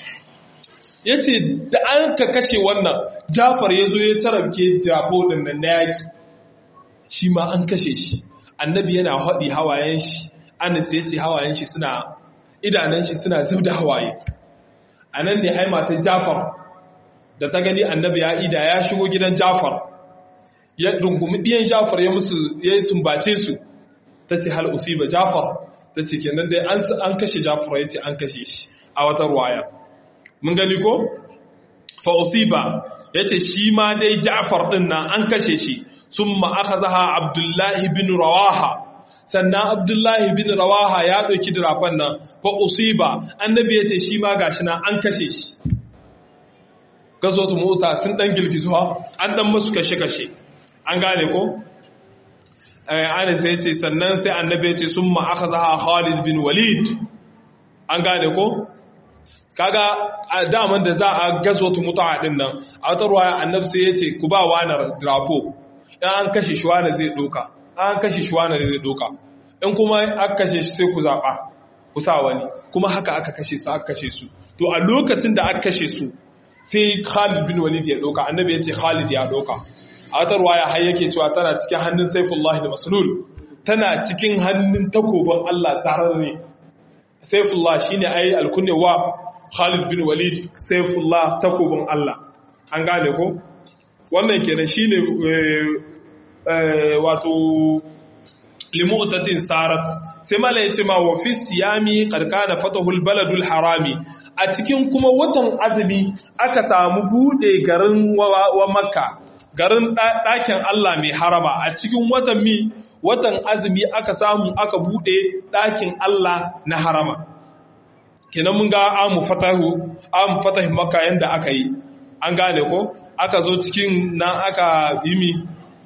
ya ce da an ka kashe wannan jafar ya zo ya tarabke jafo ɗin nan na yaki shi ma an kashe shi annabi yana haɗi hawayen shi anas ya ce hawayen shi suna idanun shi suna zub da hawaye a nan ne ai matan jafar da ta gani annabi ya ida ya shigo gidan jafar ya rungumi ɗiyan jafar ya musu ya sumbace su ta ce hal usiba jafar ta ce kenan dai an kashe Ja'far ya ce an kashe shi a wata ruwaya mun gani ko fa usiba yace shi ma dai Ja'far din nan an kashe shi summa akhazaha Abdullahi bin Rawaha sannan Abdullahi bin Rawaha ya dauki dirafan nan fa usiba annabi yace shi ma gashi nan an kashe shi gazotu mota sun dan girgizuwa an dan musu kashe kashe an gane ko ana sai ce sannan sai annabi ya ce sun ma'aka zaha Khalid bin Walid an gane ko kaga a daman da za a gazo tu mutuwa din nan a wata ruwaya annabi sai ya ce ku ba wani drapo in an kashe shi wani zai doka an kashe shi wani zai doka in kuma aka kashe shi sai ku zaɓa ku sa wani kuma haka aka kashe su aka kashe su to a lokacin da aka kashe su sai Khalid bin Walid ya doka annabi ya ce Khalid ya doka a wata ruwaya har yake cewa tana cikin hannun Saifullahi da Maslul tana cikin hannun takobin Allah zararre Saifullah shine ai alkunnewa Khalid bin Walid Saifullah takobin Allah an gane ko wannan kenan shine wato limu'tatin sarat sai mala yace ma wa fi siyami qarqana fatahul baladul harami a cikin kuma watan azumi aka samu bude garin wa makka garin ɗakin Allah mai harama a cikin watan mi watan azumi aka samu aka bude ɗakin Allah na harama kenan mun ga amu fatahu amu fatahi makka yanda aka yi an gane ko aka zo cikin nan aka yi mi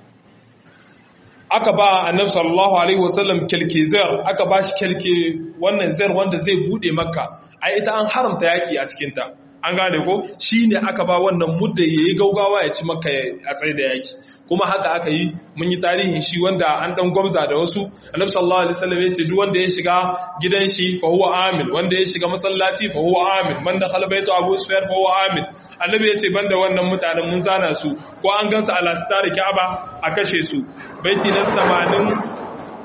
aka ba annabi sallallahu alaihi wasallam kelke zar aka ba shi kelke wannan zar wanda zai bude makka ai ita an haramta yaki a cikin ta an gane ko shine aka ba wannan mudda yayi gaugawa ya ci makka a tsaye da yaki kuma haka aka yi mun yi tarihin shi wanda an dan gwamza da wasu annabi sallallahu alaihi wasallam ya ce duk wanda ya shiga gidan shi fa huwa amin wanda ya shiga masallaci fa huwa amin man dakhala baytu abu sufyan fa huwa amin annabi ya ce banda wannan mutanen mun zana su ko an gansu a lasitari ka'aba a kashe su baiti na 80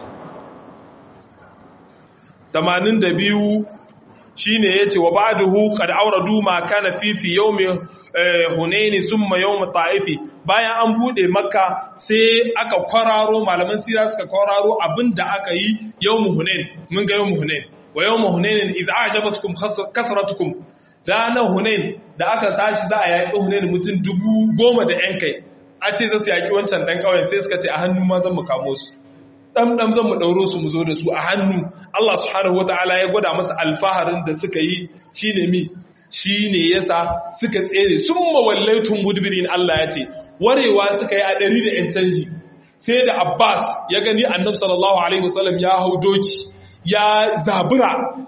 82 shine yace wa ba'dahu qad awradu ma kana fi fi yawmi hunaini summa yawm ta'ifi bayan an bude makka sai aka kwararo malaman sira suka kwararo abinda aka yi yawm hunain mun ga yawm hunain wa yawm hunain iz a'jabatkum kasratukum ranar hunain da aka tashi za a yaƙi hunain mutum dubu goma da ‘yan kai a ce za su yaƙi wancan ɗan ƙauyen sai suka ce a hannu ma zan mu kamo su ɗan zan mu ɗauro su mu zo da su a hannu Allah subhanahu wa ta'ala ya gwada masa alfaharin da suka yi shi ne mi shi ne yasa suka tsere sun mawallaitun mudbirin Allah ya ce warewa suka yi a ɗari da ‘yan canji sai da Abbas ya gani annabi sallallahu alaihi wasallam ya hau doki ya zabura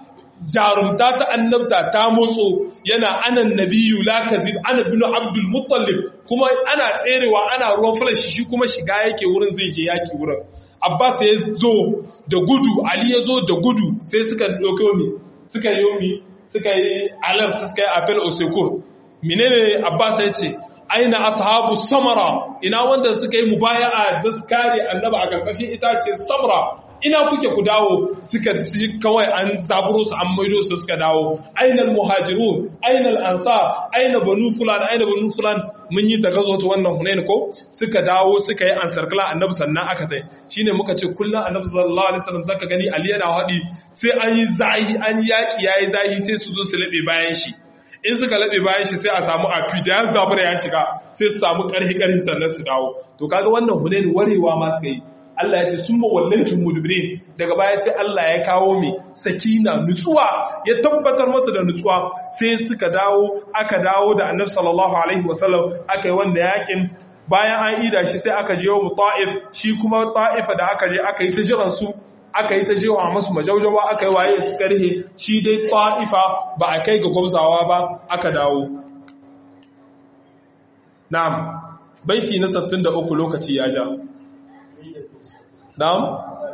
jarumta ta annabta ta motso yana anan nabiyu la kazib ana bin abdul muttalib kuma ana tserewa ana ruwan falashi shi kuma shiga yake wurin zai je yaki wurin abbas ya zo da gudu ali ya zo da gudu sai suka dauke mi suka yi mi suka yi alert suka yi apel osekur menene abbas ya ce aina ashabu samara ina wanda suka yi mubaya'a da su kare annaba a karkashin itace samra ina kuke ku dawo suka kawai an zaburo su an maido su suka dawo ainal muhajirun ainal ansar aina banu fulan aina banu fulan mun yi ta gazo ta wannan hunain ko suka dawo suka yi ansar kala annabi sannan aka tai shine muka ce kullum annabi sallallahu alaihi wasallam zaka gani ali yana hadi sai an yi zahi an yaki yayi zahi sai su zo su labe bayan shi in suka laɓe bayan shi sai a samu afi da ya zabu da ya shiga sai su samu ƙarfi ƙarfi sannan su dawo to kaga wannan hunain warewa ma suka yi Allah ya ce sun mawallancin mudbirin daga baya sai Allah ya kawo mai sakina nutsuwa ya tabbatar masa da nutsuwa sai suka dawo aka dawo da annabi sallallahu alaihi wasallam aka yi wanda yakin bayan an ida shi sai aka je wa ta'if shi kuma ta'ifa da aka je aka yi ta jiran su aka yi ta jewa masu majaujawa aka yi waye su karhe shi dai ta'ifa ba a kai ga gwamzawa ba aka dawo na'am baiti na 63 lokaci ya ja Na'am?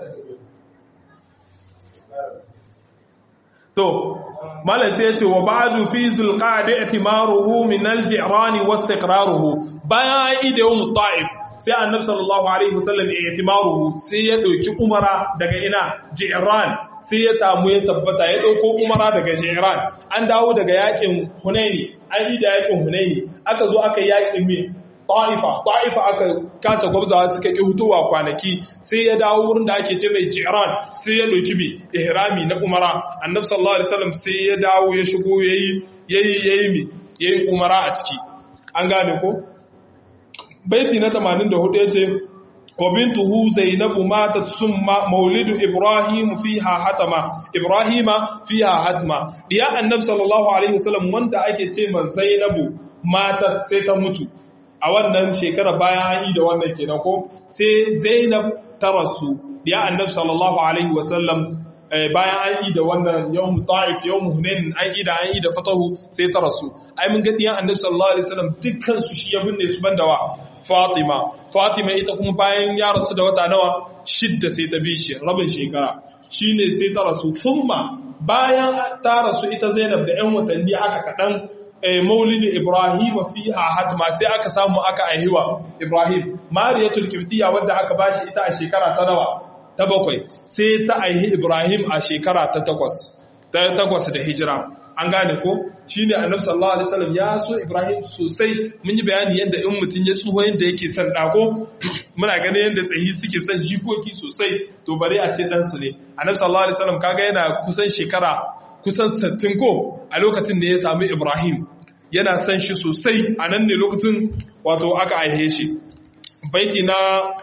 To, Malam sai ya ce, wa ba'adu fi zulƙaɗe itimaruhu min alji'rani wasu iqraruhu bayan an yi da yawon ta'if sai annabi sallallahu alaihi wasallam ya itimaruhu sai ya ɗauki umara daga ina ji'ran sai ya tamu ya tabbata ya ɗauko umara daga ji'ran an dawo daga yakin hunaini an yi da yakin hunaini aka zo aka yakin me ta'ifa ta'ifa aka kasa gwabzawa suka ƙi hutuwa kwanaki sai ya dawo wurin da ake ce mai jiran sai ya ɗauki bi ihrami na umara annabi sallallahu alaihi wasallam sai ya dawo ya shigo yayi yayi yayi mi yayi umara a ciki an gane ko baiti na 84 yace wa bintuhu zainabu matat summa maulidu ibrahim fiha hatama ibrahima fiha hatma diya annabi sallallahu alaihi wasallam wanda ake ce ma zainabu matat sai ta mutu a wannan shekara bayan an yi da wannan kenan ko sai zainab ta rasu diya annabi sallallahu alaihi wasallam bayan an yi da wannan yawm ta'if yawm hunain an yi da an yi da fatahu sai ta rasu ai mun ga diyan annabi sallallahu alaihi wasallam dukkan su shi ya binne su banda wa Fatima Fatima ita kuma bayan ya rasu da wata nawa shidda sai ta bi shi rabin shekara shine sai ta rasu thumma bayan ta rasu ita Zainab da 'yan watanni haka kaɗan maulidi Ibrahim fiha hatma sai aka samu aka aihiwa Ibrahim Mariyatul Qibtiyya wadda aka bashi ita a shekara ta nawa ta bakwai sai ta aihi Ibrahim a shekara ta takwas ta takwas da hijira an gane ko shine Annabi sallallahu alaihi wasallam ya so Ibrahim sosai mun yi bayani yadda in mutun ya tsuho yadda yake son dako muna ganin yadda tsayi suke son jikoki sosai to bare a ce dan su ne Annabi sallallahu alaihi wasallam kaga yana kusan shekara kusan 60 ko a lokacin da ya sami Ibrahim yana san shi sosai a nan ne lokacin wato aka aihe shi baiti na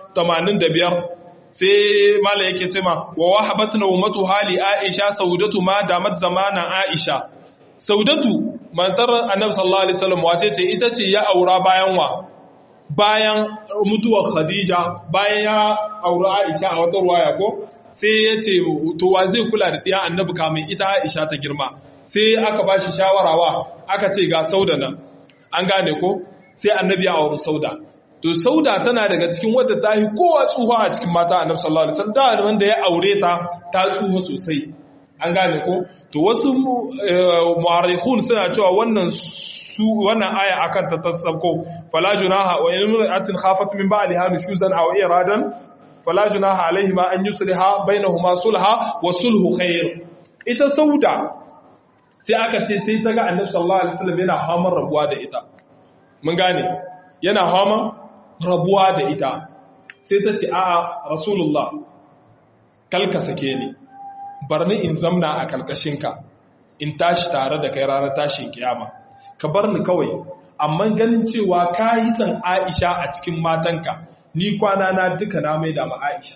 85 sai mala yake cema wa wahabat nawmatu hali aisha saudatu ma damat zamanan aisha saudatu mantar annabi sallallahu alaihi wasallam wace ce ita ce ya aura bayan wa bayan mutuwar khadija bayan ya aura aisha a wata ruwaya ko sai ya ce to wa zai kula da ɗiya annabi kamin ita aisha ta girma sai aka ba shi shawarawa aka ce ga sauda nan an gane ko sai annabi ya auri sauda to sauda tana daga cikin wadda ta yi kowa tsuha a cikin mata annabi sallallahu alaihi wasallam da wanda ya aure ta ta tsuha sosai an gane ko to wasu mu'arrikhun suna cewa wannan su wannan aya akan ta tasabko fala junaha wa in imra'atin khafat min ba'liha nushuzan aw iradan fala junaha alaihima an yusliha bainahuma sulha wa sulhu khair ita sauda sai aka ce sai ta ga annabi sallallahu alaihi wasallam yana hamar rabuwa da ita mun gane yana hamar rabuwa da ita sai ta ce a'a rasulullah kalka sake ni bar ni in zamna a kalkashinka in tashi tare da kai ranar tashin kiyama ka bar ni kawai amma ganin cewa ka yi san aisha a cikin matanka ni kwana na duka na mai da ma aisha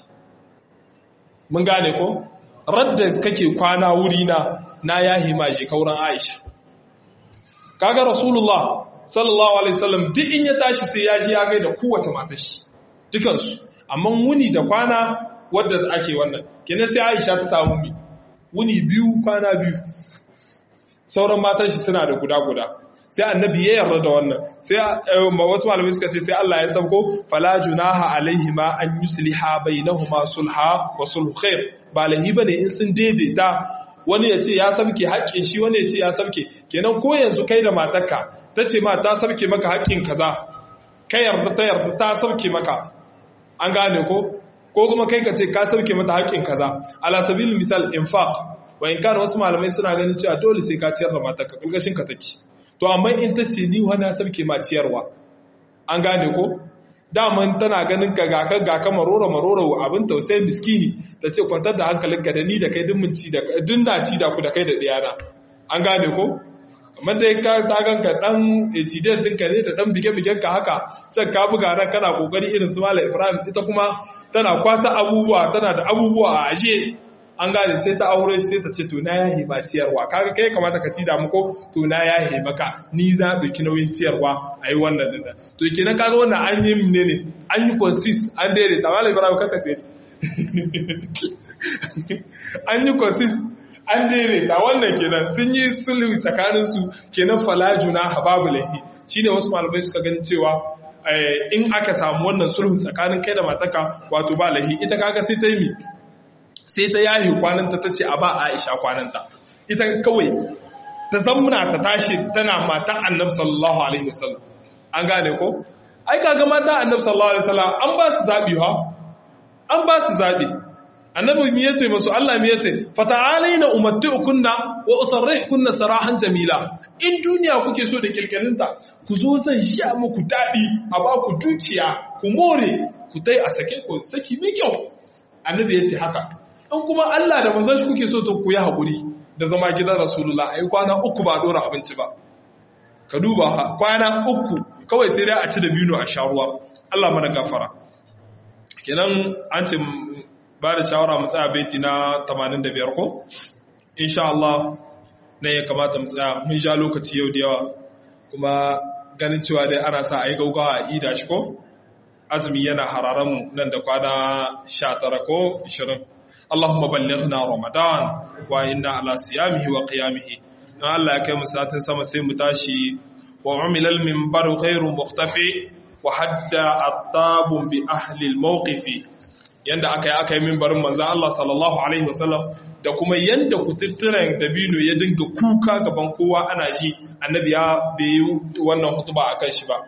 mun gane ko radda kake kwana wuri na na yahi ma je kauran aisha kaga rasulullah sallallahu alaihi wasallam duk in ya tashi sai ya ji ya gaida kowace matar shi dukansu amma wuni da kwana wadda ake wannan kenan sai Aisha ta samu mi wuni biyu kwana biyu sauran matan shi suna da guda guda sai annabi ya yarda da wannan sai wasu malamai suka ce sai Allah ya sauko fala junaha alaihima an yusliha bainahuma sulha wa sulhu khair ba lahi bane in sun daidaita wani ya ce ya sabke haƙƙin shi wani ya ce ya sabke kenan ko yanzu kai da matarka ta ce ma ta sabke maka haƙƙin kaza ka yarda ta yarda ta sabke maka an gane ko ko kuma kai ka ce ka sabke mata haƙƙin kaza ala sabilin misal infaq wa in kana wasu malamai suna ganin cewa dole sai ka ciyar da matarka kalgashin ka take to amma in ta ce ni wani sabke ma ciyarwa an gane ko daman tana ganin ka ga ka ga ka marora marora abin tausayi miskini ta ce kwantar da hankalinka da ni da kai dun ci da dun na ci da ku da kai da diyana an gane ko kamar dai ka ta ganka dan ejidiyar dinka ne da dan bige-bigen ka haka can ka buga nan kana kokari irin su Malam Ibrahim ita kuma tana kwasa abubuwa tana da abubuwa a ashe an gane sai ta aure sai ta ce to na yahe ba ciyarwa kaga kai kamata ka ci da muko to na yahe maka ni za ɗauki nauyin ciyarwa a yi wannan dinda to kenan kaga wannan an yi ne ne an yi consist an daidaita Malam Ibrahim kaka ce an yi consist an daidaita wannan kenan sun yi sulhu tsakaninsu kenan falajuna hababu lahi shine wasu malamai suka gani cewa in aka samu wannan sulhun tsakanin kai da mataka wato ba lahi ita kaga sai ta yi mi sai ta yahi kwananta ta ce a ba aisha kwananta ita kawai ta zamuna ta tashi tana mata annab sallallahu alaihi wasallam an gane ko ai kaga mata annab sallallahu alaihi wasallam an ba su zabi ha an ba su zabi annabi mi yace masu Allah mi yace fata'alaina umatti'ukunna wa usarrihkunna sarahan jamila in duniya kuke so da kilkilinta ku zo zan sha muku dadi a ba ku dukiya ku more ku dai a sake ku saki mai kyau annabi yace haka in kuma Allah da manzon shi kuke so to ku yi hakuri da zama gidan rasulullah ai kwana uku ba dora abinci ba ka duba kwana uku kawai sai dai a ci da bino a sha ruwa Allah mana gafara kenan an ce ba da shawara mu tsaya baiti na 85 ko insha Allah ne ya kamata mu tsaya mun sha lokaci yau da yawa kuma ganin cewa dai ana sa ayi gaugawa a ida shi ko azumi yana hararan mu nan da kwana 19 ko 20 Allahumma ballighna Ramadan wa inna ala siyamihi wa qiyamihi dan Allah ya kai mu satin sama sai mu tashi wa umila al-minbar ghayru mukhtafi wa hatta attabun bi ahli al-mawqifi yanda aka yi aka yi mimbarin manzan Allah sallallahu Alaihi wasallam da kuma yanda kututturen dabino ya dinga kuka gaban kowa ana ji annabi ya bai wannan hutuba a kan shi ba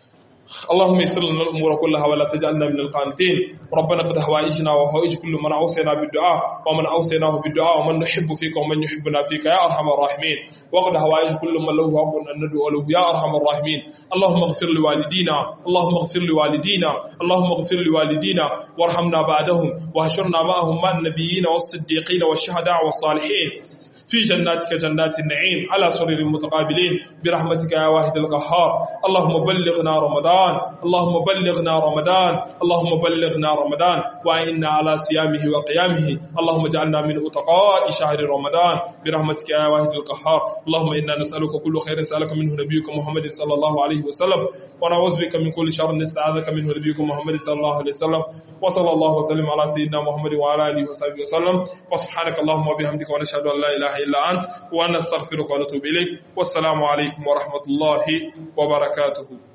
اللهم يسر لنا الامور كلها ولا تجعلنا من القانتين ربنا قد هوائجنا وهوائج كل من اوصينا بالدعاء ومن اوصيناه بالدعاء ومن نحب فيك ومن يحبنا فيك يا ارحم الراحمين وقد هوائج كل من له حق ان ندعو له يا ارحم الراحمين اللهم اغفر لوالدينا اللهم اغفر لوالدينا اللهم اغفر لوالدينا وارحمنا بعدهم واهشرنا معهم مع النبيين والصديقين والشهداء والصالحين في جناتك جنات النعيم على سرر متقابلين برحمتك يا واحد القهار اللهم بلغنا رمضان اللهم بلغنا رمضان اللهم بلغنا رمضان وإنا على صيامه وقيامه اللهم اجعلنا من أتقاء شهر رمضان برحمتك يا واحد القهار اللهم إنا نسألك كل خير سألك منه نبيك محمد صلى الله عليه وسلم ونعوذ بك من كل شر نستعاذك منه نبيك محمد صلى الله عليه وسلم وصلى الله وسلم على سيدنا محمد وعلى آله وصحبه وسلم وسبحانك اللهم وبحمدك ونشهد أن لا إله إلا أنت ونستغفرك ونتوب إليك والسلام عليكم ورحمة الله وبركاته